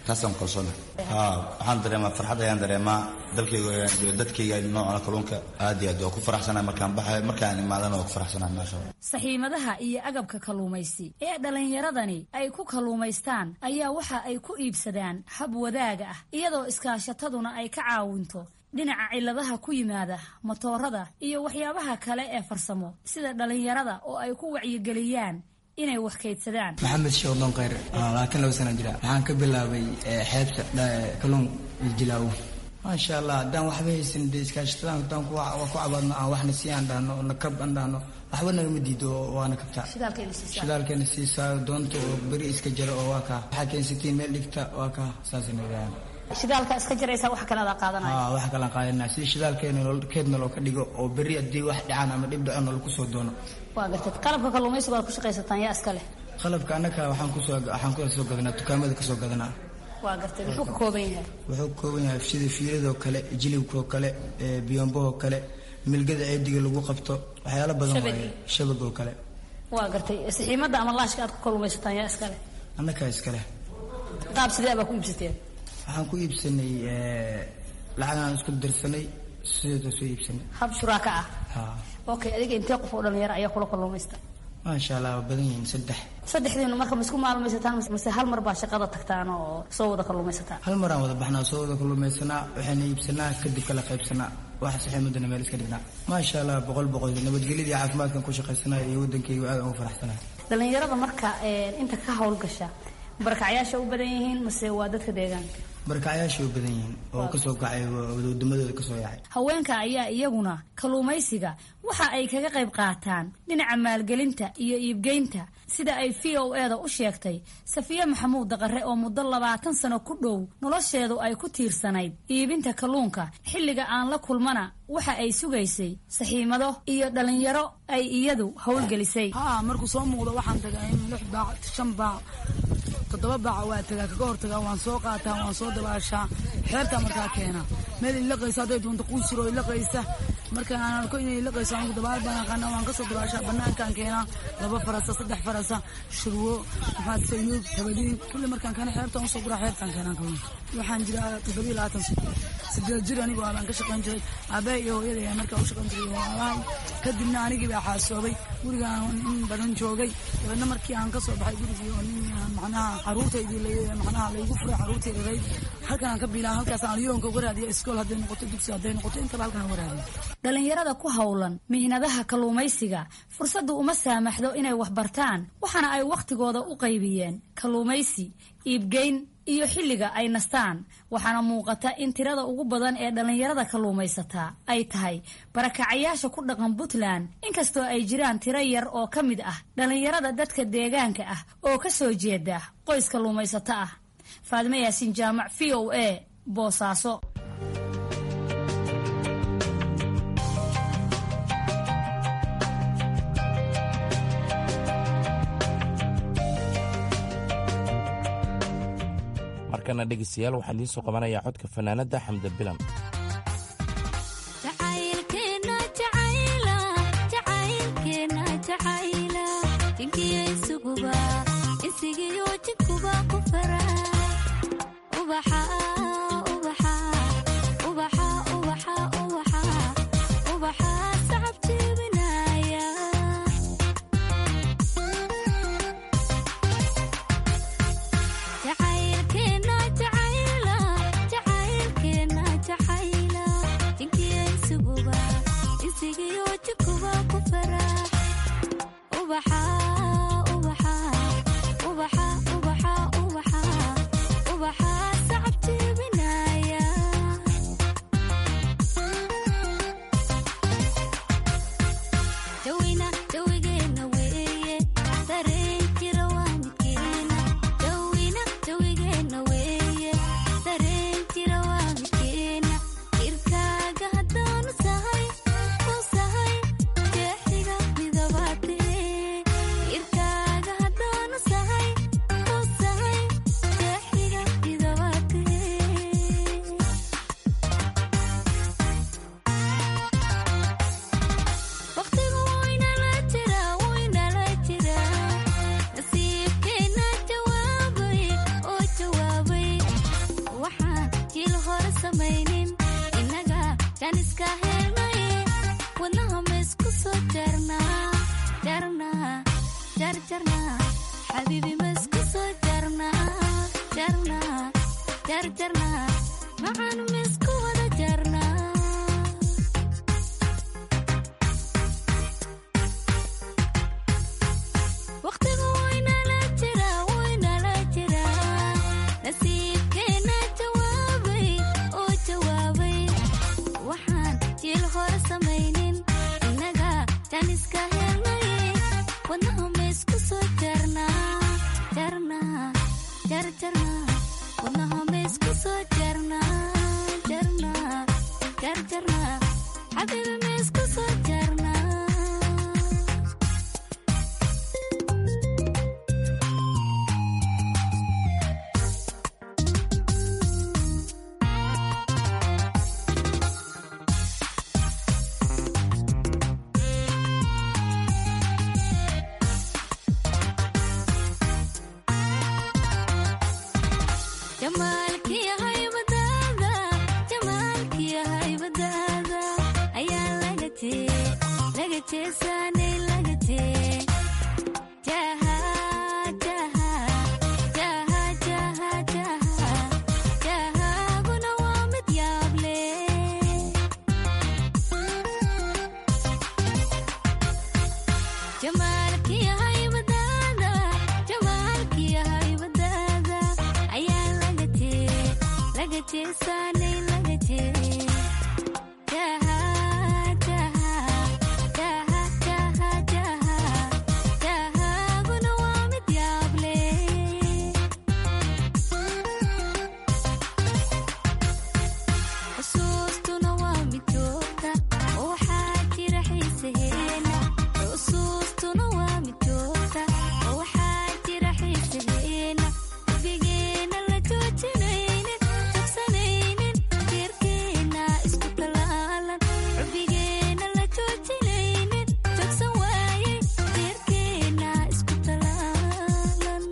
taasaan kalsoona ha waxaan dareemaa farxad ayaan dareemaa dalkayga ayaan jooga dadkayga nooca kalluunka aad iyo aad waa ku faraxsanahay markaan baxayo markaan imaadana waa ku faraxsanahay maasha allah saxiimadaha iyo agabka kalluumaysi ee dhallinyaradani ay ku kalluumaystaan ayaa waxa ay ku iibsadaan hab wadaaga ah iyadoo iskaashataduna ay ka caawinto dhinaca ciladaha ku yimaada matoorada iyo waxyaabaha kale ee farsamo sida dhallinyarada oo ay ku wacyigeliyaan inay wax kaydsadaan maxamed sheekhdon khayr labaatan laba sana jira waxaan ka bilaabay xeebta kalluun iyo jilaawo maasha allah haddaan waxba haysan dee iskaashatadan haddaan ku cabaadno aan waxna sii aan dhahno nakab aan dhahno waxba nagama diido waana kabtaa shidaalkeena siisaa doonta oo beri iska jara oo waa kaa waxaa keensatiin meel dhigta waa kaa saasay nagaaan shidaalka iska jaraysa wax kale adaa qaadanaya wax kalean qaadanaya si shidaalkeena keedna loo ka dhigo oo berri haddii wax dhacaan ama dhib dhaco nalagu soo doono waa gartad qalabka kalluumaysiga aad ku shaqaysataan yaa iska leh qalabka annaka waxaan kusoo waxaan kusoo gadanaa dukaamada kasoo gadanaa waa gartay muxuu ka kooban yahay wuxuu ka kooban yahay sida fiiladoo kale jilibkoo kale biyombohoo kale milgada ceediga lagu qabto waxyaalo badan waaye shabagoo kale waa gartay saxiimada ama laashka aad ku kalluumaysataan yaa iska leh annakaa iska leh qaab sidee baa ku iibsateen waxaan ku iibsanay lacagaan isku dirsanay sideedoo soo iibsanay hab shuraaka ah ha okay adiga intee qof oo dhalinyaro ayaa kula kalluumaysta maasha allah waa badan yihiin saddex saddexdiinu marka ma isku maalmaysataan mise hal mar baa shaqada tagtaan oo soo wada kalluumaysataan hal maraan wada baxnaa soo wada kalluumaysanaa waxayna iibsanaa kadib kala qaybsanaa waxa saxiimadana meel iska dhignaa maasha allah boqol boqol nabadgelyadii caafimaadkan ku shaqaysanaya iyo waddankayga aad ugu faraxsanahay dhalinyarada marka inta ka howlgasha barakacyaasha u badan yihiin mase waa dadka deegaanka barakacyaashay u badan yihiin oo kasoo kacay wadamadooda kasoo yaacay haweenka ayaa iyaguna kalluumaysiga waxa ay kaga qayb qaataan dhinaca maalgelinta iyo iibgeynta sida ay v o e da u sheegtay safiye maxamuud daqare oo muddo labaatan sano ku dhow nolosheedu ay ku tiirsanayd iibinta kalluunka xilliga aan la kulmana waxa ay sugaysay saxiimado iyo dhalinyaro ay iyadu howlgelisay ha markuu soo muuqdo waxaan tagaa in lix baac shan baac toddoba baaca waa tagaa kaga hortagaa waan soo qaataa waan soo dabaashaa xeertaa markaa keena meel ilaqaysa hadday doonto quusiro ilaqaysa marka aan arko inay ilaqayso anigu dabaal baan aqaana waan kasoo dabaashaa banaankaan keenaa laba farasa saddex farasa shurwo maxaa sayuub tabadiin kulli markaan keena xeertaan usoo guraa xeertaan keenaan kalluunka waxaan jiraa toddobiyo labaatan sano sideed jir anigoo abaan ka shaqayn jiray aabbaha iyo hooyada ayaa markaa u shaqayn jiray walaalahay kadibna anigii baa xaasoobay gurigaan in badan joogay dabeedna markii aan kasoo baxay gurigii oo nin macnaha caruurtaydii macnaha laygu furay caruurtay dharayd halkan aan ka biilaa halkaas aan yoonka uga raadiya iskool hadday noqoto dugsi hadday noqoto intaba halkan uga raadiya dhalinyarada ku howlan mihnadaha kalluumaysiga fursaddu uma saamaxdo inay wax bartaan waxaana ay wakhtigooda u qaybiyeen kalluumaysi iibgeyn iyo xilliga ay nastaan waxaana muuqata in tirada ugu badan ee dhallinyarada kalluumaysataa ay tahay barakacayaasha ku dhaqan puntland inkastoo ay jiraan tiro yar oo ka mid ah dhallinyarada dadka deegaanka ah oo ka soo jeeda qoys kalluumaysato ah faadime yaasiin jaamac v o a boosaaso markana dhegeystayaal waxaan idiin soo qabanayaa codka fanaanadda xamda bilan samaynin innaga janiska helnay wadnaha maysku soo jarnaa jarnaa jarjarnaa xabiibi maysku soo jarnaa jarnaa jarjarnaa macaan maysku wada jarnaa waqtigu waynala jira waynala jira nasiibkeena jawaabay oo jawaabay waxaan jiil hore samaynin innaga janiska helnay wadnaha maysku soo jarnaa jarnaa jarjarnaa wadnaha maysku soo jarnaa jarnaa jarjarnaa xabiibi maysku soo jarnaa jamaalkii haybadaada jamaalkii haybadaada ayaa laga tee laga jeesaanay laga tee jaha jaha jaha jaha jaha jahaaguna waa mid yaable jamaalkii haybadaada jamaalkii haybadaada ayaa laga tee laga jeesaanay laga tee jaha jaha jaha jaha jaha jahaaguna waa mid yaable xusuustuna waa mid joogta oo waxaa jira xiisaheena xusuustuna waa mid joogta oo waxaa jira xiisaheena bigeena la joojinaynin jabsanaynin jeerkeena isku talaalan xubigeena la joojinaynin jogsan waaye jeerkeena isku talaalan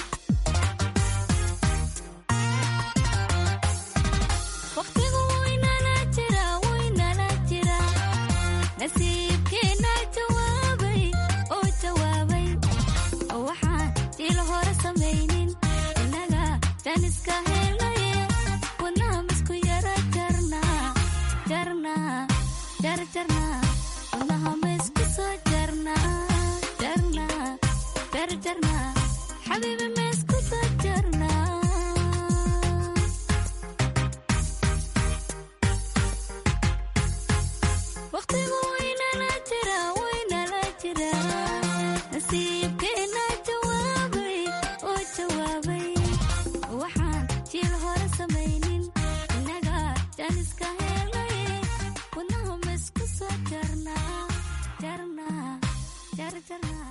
waqtigu waynala jira waynala jira nasiibkeena jawaabay oo jawaabay oo waxaan jiil hore samaynin innaga janiska helaye wadnaha misku yara jarnaa jarnaa jarjarnaa wadnaha maysku soo jarnaa jarnaa jarjarnaa xabiibi maysku soo jarnaa waqtigu waynala jira waynala jira nasiibkeena jawaabay oo jawaabay waxaan jiil hore samaynin innaga janiska helay wadnaha maysku soo jarnaa jarnaa jarjarnaa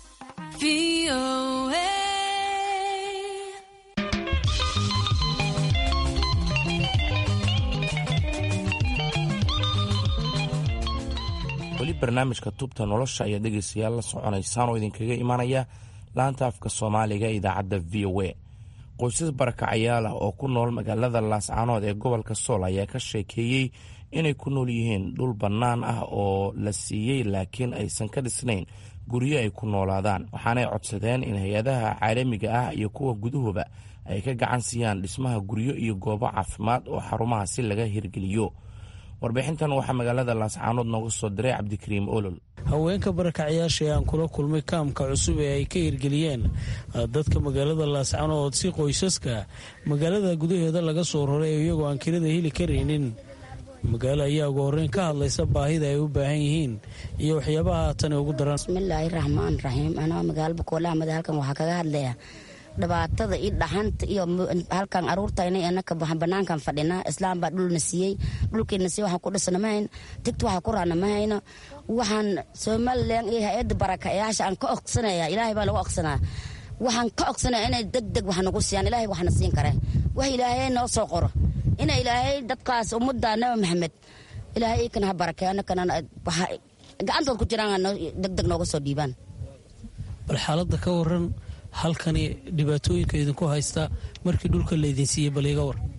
weli barnaamijka tubta nolosha ayaa dhegaystayaal la soconaysaan oo idinkaga imanaya laanta afka soomaaliga ee idaacadda v o a qoysas barakacayaal ah oo ku nool magaalada laascaanood ee gobolka sool ayaa ka sheekeeyey inay ku nool yihiin dhul bannaan ah oo la siiyey laakiin aysan ka dhisnayn guryo ay ku noolaadaan waxaanay codsadeen in hay-adaha caalamiga ah iyo kuwa gudahuba ay ka gacan siiyaan dhismaha guryo iyo goobo caafimaad oo xarumahaasi laga hirgeliyo warbixintan waxaa magaalada laascaanood nooga soo diray cabdikariim olol haweenka barakacayaasha ee aan kula kulmay kaamka cusub ee ay ka hirgeliyeen dadka magaalada laascaanood si qoysaska magaalada gudaheeda laga soo raray iyagoo aan kirada heli karaynin magaalo ayaa ugu horreyn ka hadlaysa baahida ay u baahan yihiin iyo waxyaabaha tani ugu daran bismillaahi raxmaan raxiim anaa magaalo bakoolahamada halkan waxaa kaga hadlaya dhibaatada iyo dhaxanta iyo halkan aruurtayna anaka banaankan fadhina islaam baa dhulna siiyey dhulkeena siiyey waxaan ku dhisna ma hayno tigta waxaa ku raana ma hayno waxaan somalilan iyo hay-adda barakayaasha aan ka oqsanaya ilaahay baa lagu oqsanaa waxaan ka ogsanaya inay deg deg wax nagu siiyaan ilaahay waxna siin kare wax ilaahay noo soo qoro ina ilaahay dadkaas ummadda nabi maxamed ilaahay ikana ha barakeeyo anakana gacantood ku jiraan deg deg nooga soo dhiibaan bal xaaladda ka waran halkani dhibaatooyinka idinku haysta markii dhulka laydin siiyey bal iga war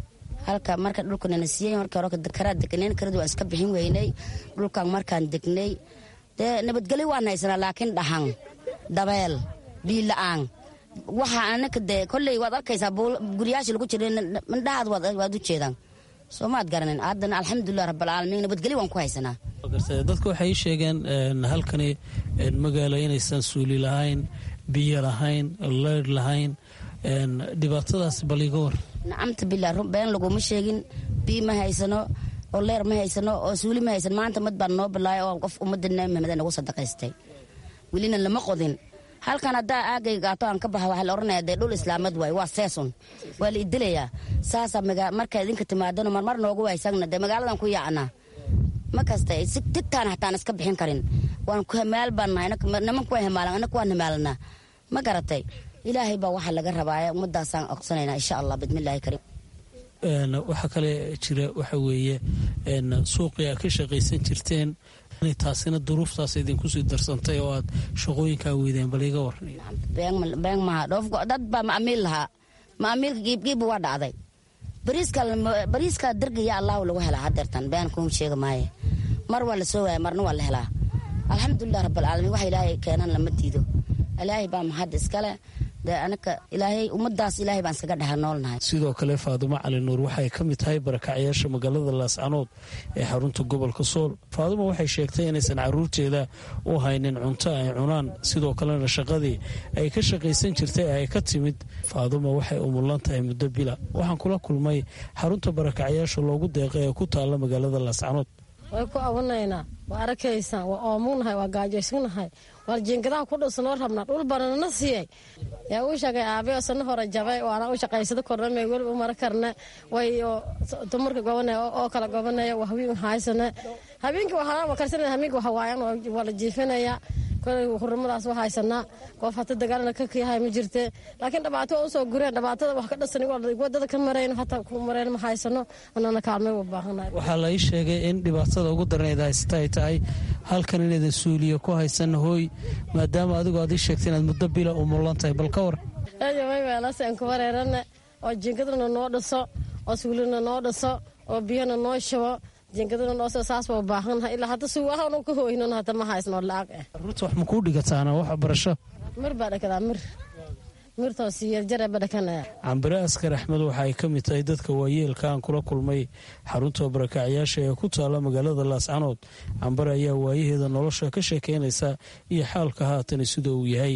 halka marka dhulkanana siiyey markii hore karaa degneen karadi waan iska bixin weynay dhulkan markaan degnay dee nabadgelyo waan haysanaa laakiin dhahan dabeel biila-aan waxa anaka dee kolley waad arkaysaa guryaashii lagu jiray mindhahaad waad u jeedaan soo maad garanin haddana alxamdulilah rabbilcaalamiin nabadgelyo waan ku haysanaa dadka waxay sheegeen halkani magaalo inaysan suuli lahayn biyo lahayn leyrh lahayn dhibaatadaas bal iga war nacamta bilaa been laguma sheegin biyo ma haysano oo leer ma haysano oo suuli ma haysan maanta mad baan noo bilaaya oo qof ummadda nabi maxamed nagu sadaqaystay welina lama qodin halkan haddaa aagay gaato aan ka baxa waxaa la oranaya dee dhul islaamad waay waa seeson waa la idilayaa saasaa markaa idinka timaadano marmar noogu waysagna dee magaaladan ku yaacnaa ma kasta si tigtaan hataan iska bixin karin waan ku hamaal baan nahay nimanku waa hamaalan annaku waan hamaalanaa ma garatay ilaahay baa waxaa laga rabaaye ummadaasaan oqsanaynaa insha allah bidmillaahi kariim waxaa kale jira waxa weeye suuqii aad ka shaqaysan jirteen taasina duruuftaas idinku sii darsantay oo aad shaqooyinkaa weydeen bal iga war been maha dhoofgo dad baa maamiil lahaa maamiilka giibgiibba waa dhacday bariiska dargiya allahu lagu helaa hadeertan been kuma sheega maaye mar waa la soo waaya marna waa la helaa alxamdulilah rabbilcaalamiin waxa ilaahay keenan lama diido ilaahay baa mahad iskale dee anaka ilaahay ummadaas ilaahay baan iskaga dheha noolnahay sidoo kale faadumo cali nuur waxay ka mid tahay barakacyaasha magaalada laascanood ee xarunta gobolka sool faadumo waxay sheegtay inaysan caruurteeda u haynin cunto ay cunaan sidoo kalena shaqadii ay ka shaqaysan jirtay ay ka timid faadumo waxay umulan tahay muddo bila waxaan kula kulmay xarunta barakacyaasha loogu deeqay ee ku taalla magaalada laascanood way ku awanaynaa waa arkaysaan waa oomunahay waa gaajaysanahay waar jiingadaha ku dhisnoo rabnaa dhul banana siiyey yaa uu sheegay aabe sana hore jabay waana u shaqaysada kornamay weliba u mara karne way dumarka gobanaya oo kala gobanaya waa haween haysane habeenkii waxaa karsanaya habeenkii waxa waayan waa la jiifinaya kolay hurumadaas waa haysanaa qof hata dagaalna ka yahay ma jirte laakiin dhibaato waa usoo gureen dhibaatada wax ka dhasan wadada ka marayno hataa ku mareen ma haysano anana kaalmay u baahanahay waxaa la ii sheegay in dhibaatada ugu darneed haysata ay tahay halkan inaydan suuliya ku haysan hooy maadaama adigu aad ii sheegtay inaad muddo bila u mulan tahay bal ka war eeyaway weelasaan ku wareerane oo jiingadana noo dhiso oo suulina noo dhiso oo biyana noo shubo jiingadana noosoo saas baa u baahannahay ilaa hadda suwaahanu ka hooynon hadda ma haysnoo lacag eh ruurta wax ma kuu dhigataana wax barasho mir baa dhakadaa mir mirtoo siiyarjare ba dhakanaya cambire askar axmed waxa ay ka mid tahay dadka waayeelka aan kula kulmay xarunta barakacyaasha ee ku taalla magaalada laascanood cambare ayaa waayaheeda nolosha ka sheekeynaysa iyo xaalka haatan sida uu yahay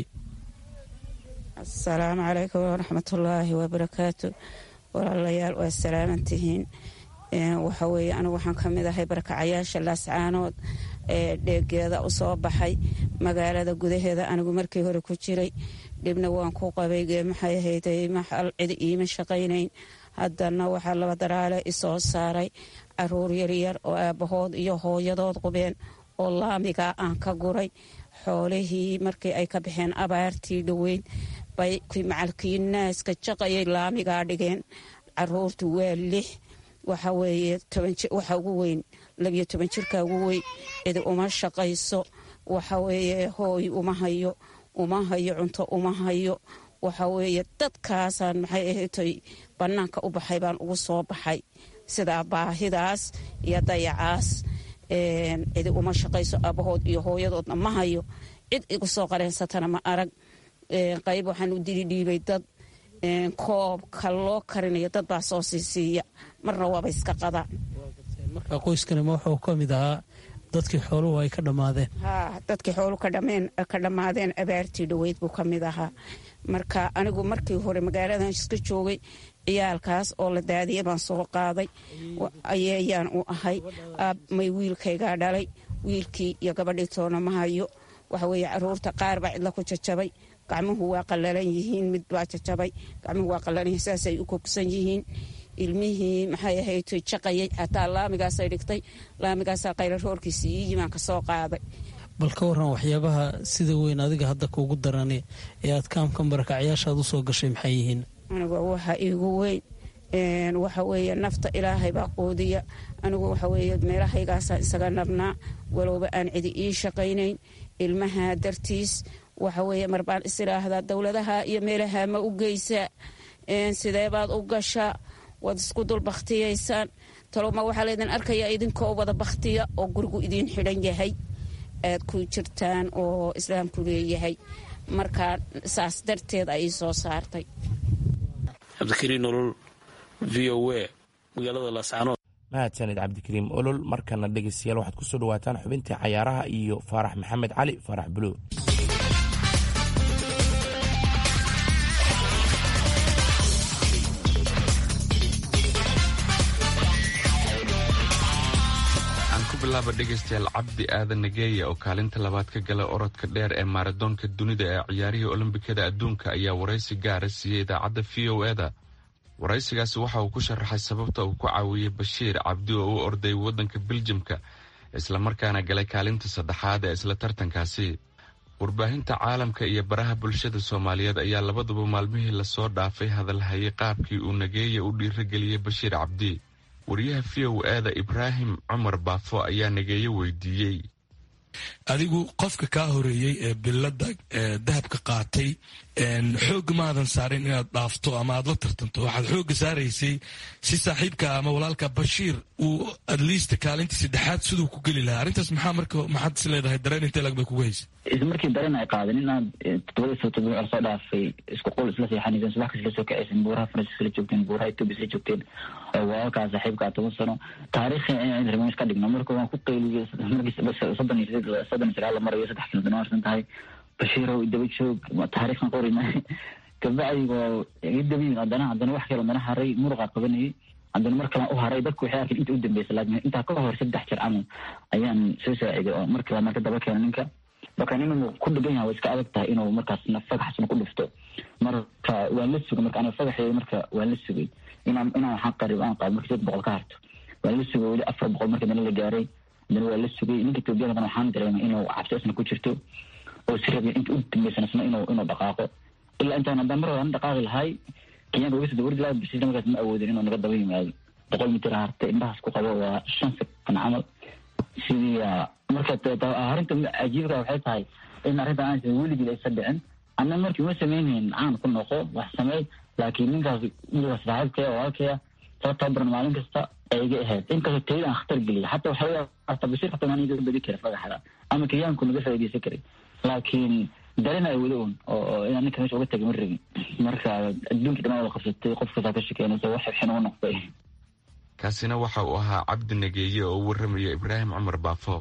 asalaamu calaykum waraxmatullaahi wabarakaatu walaalayaal waa salaaman tihiin waxa weeye anigu waxaan ka mid ahay barakacayaasha laascaanood ee dheegeeda u soo baxay magaalada gudaheeda anigu markii hore ku jiray dhibna waan ku qabay maxay ahayday maxal cid iima shaqaynayn haddana waxaa laba daraale isoo saaray caruur yaryar oo aabbahood iyo hooyadood qubeen oo laamigaa aan ka guray xoolihii markii ay ka baxeen abaartii dhoweyn bay macalkii naaska jaqayay laamigaa dhigeen caruurtu waa lix waxa weeye waxa ugu weyn labiyo toban jirka ugu weyn cid uma shaqayso waxa weeye hooy uma hayo uma hayo cunto uma hayo waxa weeye dadkaasaan maxay ahatay bannaanka u baxay baan ugu soo baxay sidaa baahidaas iyo dayacaas cidi uma shaqayso aabahood iyo hooyadoodna ma hayo cid igu soo qareensatana ma arag qayb waxaan u dilidhiibay dad koobka loo karinayo dad baa soo siisiiya marna waaba iska qadaan marka qoyskanima wuxuu ka mid ahaa dadkii xooluhu ay ka dhammaadeen haa dadkii xooluhu ka dhammaadeen abaartii dhoweyd buu ka mid ahaa marka anigu markii hore magaaladan iska joogay ciyaalkaas oo la daadiya baan soo qaaday ayeeyaan u ahay may wiilkaygaa dhalay wiilkii iyo gabadhii toona ma hayo waxa weeye caruurta qaar baa cidla ku jajabay gacmuhu waa qallalan yihiin mid baa jajabay gacmuhu waa qallalan yihiin saasay u kogsan yihiin ilmihii maxay ahayd jaqayay xataa laamigaasay dhigtay laamigaasaa qayla roorkiisa ii yimaan ka soo qaaday bal ka waran waxyaabaha sida weyn adiga hadda kuugu darani ee aad kaamkan barakacyaashaad u soo gashay maxay yihiin anigu waxa iigu weyn waxa weeye nafta ilaahay baa quudiya anigu waxa weeye meelahaygaasaan isaga nabnaa walowba aan cidi ii shaqaynayn ilmaha dartiis waxa weeye mar baan is idhaahdaa dowladaha iyo meelaha ma u geysaa sidee baad u gashaa waad isku dul bakhtiyaysaan taloma waxaa laydin arkayaa idinkoo wada bakhtiya oo gurigu idiin xidhan yahay aad ku jirtaan oo islaamku leeyahay marka saas darteed ay soo saartay cabdikariin olol v o a magaalada laascaanood mahadsanid cabdikariim olol markana dhegeystayaal waxaad kusoo dhawaataan xubintii cayaaraha iyo faarax maxamed cali faarax buluug bilaaba dhegaystayaal cabdi aadan nageeya oo kaalinta labaad ka gala orodka dheer ee maaradoonka dunida ee ciyaarihii olombikada adduunka ayaa waraysi gaara siiyey idaacadda v o eda waraysigaasi waxa uu ku sharaxay sababta uu ku caawiyey bashiir cabdi oo u orday waddanka biljamka islamarkaana galay kaalinta saddexaad ee isla tartankaasi warbaahinta caalamka iyo baraha bulshada soomaaliyeed ayaa labaduba maalmihii lasoo dhaafay hadalhayay qaabkii uu nageeya u dhiirageliyey bashiir cabdi wariyaha v o eda ibraahim cumar baafo ayaa nageeye weydiiyey adigu qofka kaa horeeyey ee bilada dahabka qaatay xooga maadan saarin inaad dhaafto ama aad la tartanto waxaad xooga saaraysay si saaxiibka ama walaalka bashiir uu adliist kaalinta saddexaad siduu ku geli lahaa arrintaas maxaa marka maxaad is leedahay dareen intee lag bay kugu haysa isla markii dareen ay qaadan inaad todobadii soo todoba col soo dhaafay isku qol isla seexanayseen subax kas la soo kacaysen buuraha faransiis la joogteen buuraha etoobiya isla joogteen oo walaalkaa saaxiibkaa toban sano taariikhi in remiis ka dhigno marka waan ku qayliyey markii soddon iyo sideed soddon iyo sagaal la marayo saddex kilo dana harsan tahay bashiirow daba joog taariikhna qorina kabacdi waa idaba yimid haddana haddana wax kale haddana haray muruqaa qabanayay haddana mar kalaan u haray dadku waxay arkeen inta u dambeysa laakiin intaa ka hor saddex jeer camal ayaan soo saaciday oo mar kale marka daba keena ninka marka inuu ku dhigan yahay waa iska adag tahay inuu markaasna fagaxsna ku dhufto marka waan la sugay marka aniga fagaxeeda marka waan la sugay inaan inaan waxaan qarib aan qaado marka sideed boqol ka harto waan la sugay weli afar boqol marka dana la gaaray dana waa la sugay ninka etoobiyadana waxaan dareemay inuu cabsi isna ku jirto oo si rabay inta u dambeysana isna inuu inuu dhaqaaqo ilaa intaan haddaan mar hore dhaqaaqi lahay kenyaanka uga soo dawardi lahaa basiisna markaas ma awoodin inuu naga daba yimaado boqol mitir hartay indhahaas ku qabo waa shan sekan camal sidii marka arrinta cajiibka waxay tahay in arrintan aan weligii aysa dhicin ama markii uma sameynhayn caan ku noqo wax sameey laakiin ninkaas wiilka saaxiibkaya walaalkaya soo tababaran maalin kasta ay iga ahayd inkastoo tayada aan khatar geliya xataa waxaa arta bashir xataa maan iga badi kara fagaxda ama kenyaanku naga faaideysan karay laakiin dareen ay wada un oo inaan ninka meesha uga tagay ma rabin marka adduunkii dhan wada qabsatay qof kastaa ka shekeynaysa wax xibxin uga noqday kaasina waxa uu ahaa cabdi nageeye oo u warramaya ibraahim cumar baafo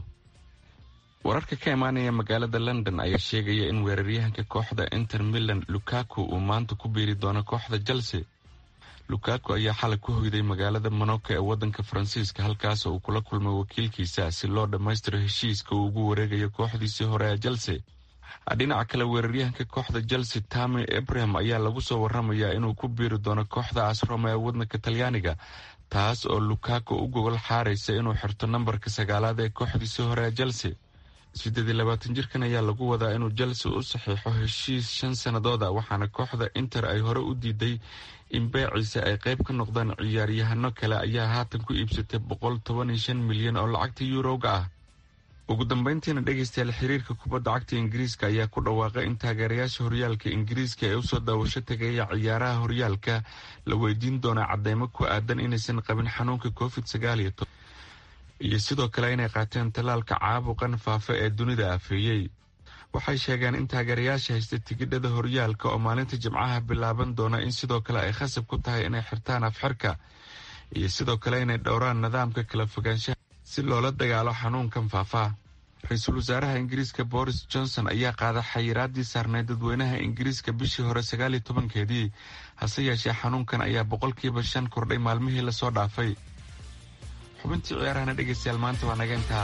wararka ka imaanaya magaalada london ayaa sheegaya in weeraryahanka kooxda inter milan lukaku uu maanta ku biiri doono kooxda chelsea lukaku ayaa xalay ku hoyday magaalada monaco ee waddanka faransiiska halkaas uu kula kulmay wakiilkiisa si loo dhammaystiro heshiiska uu ugu wareegayo kooxdiisii hore ee chelsea dhinaca kale weeraryahanka kooxda chelsea tami abraham ayaa lagu soo waramayaa inuu ku biiri doono kooxda asroma ee waddanka talyaaniga taas oo lukaku u gogol xaaraysa inuu xirto nambarka sagaalaad ee kooxdiisii hore ee chelsea siddeed iyo labaatan jirkan ayaa lagu wadaa inuu chelsea u saxiixo heshiis shan sannadooda waxaana kooxda inter ay hore u diiday in beeciisa ay qayb ka noqdaan ciyaaryahano kale ayaa haatan ku iibsatay boqol toban iyo shan milyan oo lacagta yuurowga ah ugu dambeyntiina dhegaystayaal xiriirka kubadda cagta ingiriiska ayaa ku dhawaaqay in taageerayaasha horyaalka ingiriiska ee usoo daawasho tagaya ciyaaraha horyaalka la weydiin doona cadeymo ku aadan inaysan qabin xanuunka covid sagaal iyo toban iyo sidoo kale inay qaateen tallaalka caabuqan faafa ee dunida afeeyey waxay sheegeen in taageerayaasha haysta tigidhada horyaalka oo maalinta jimcaha bilaaban doona in sidoo kale ay khasab ku tahay inay xirtaan afxirka iyo sidoo kale inay dhowraan nidaamka kala fogaanshaha si loola dagaalo xanuunkan faafaa ra-iisul wasaaraha ingiriiska boris johnson ayaa qaaday xayiraadii saarneyd dadweynaha ingiriiska bishii hore sagaal iyo tobankeedii hase yeeshee xanuunkan ayaa boqolkiiba shan kordhay maalmihii lasoo dhaafay xubintii ciyaarahana dhegaystayaal maanta waa naga intaa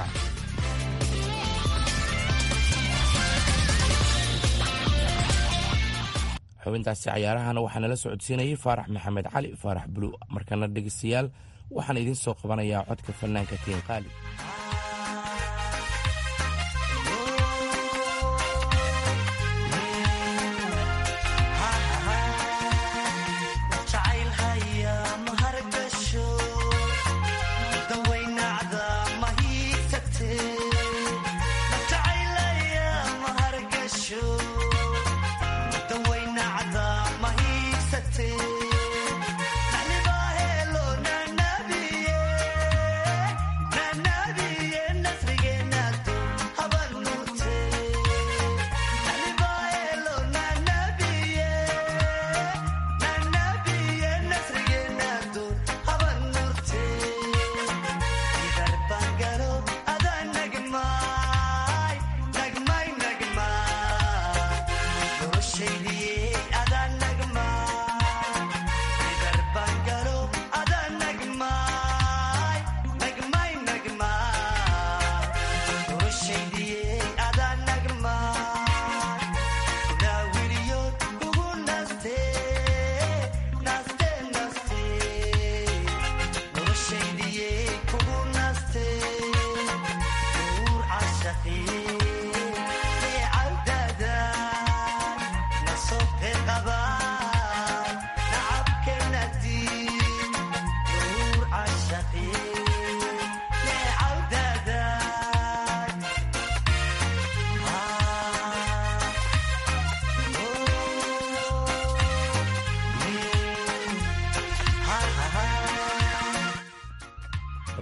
xubintaasi cayaarahana waxaa nala socodsiinayay faarax maxamed cali faarax bulu markana dhegaystayaal waxaan idiin soo qabanayaa codka fanaanka tiin qaali Mahii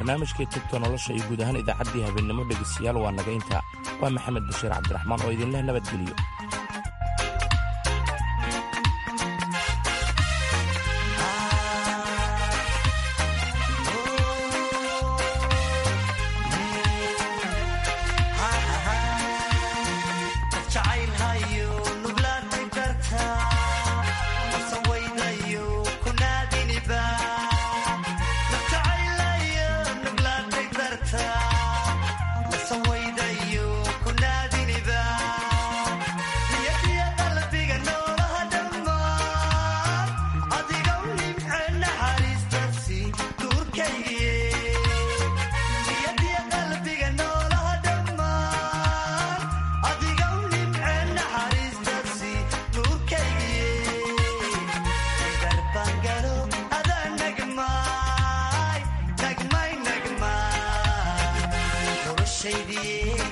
barnaamijkii tubta nolosha iyo guud ahaan idaacaddii habeennimo dhegaystayaal waa naga intaa waa maxamed bashiir cabdiraxmaan oo idinleh nabadgeliyo shady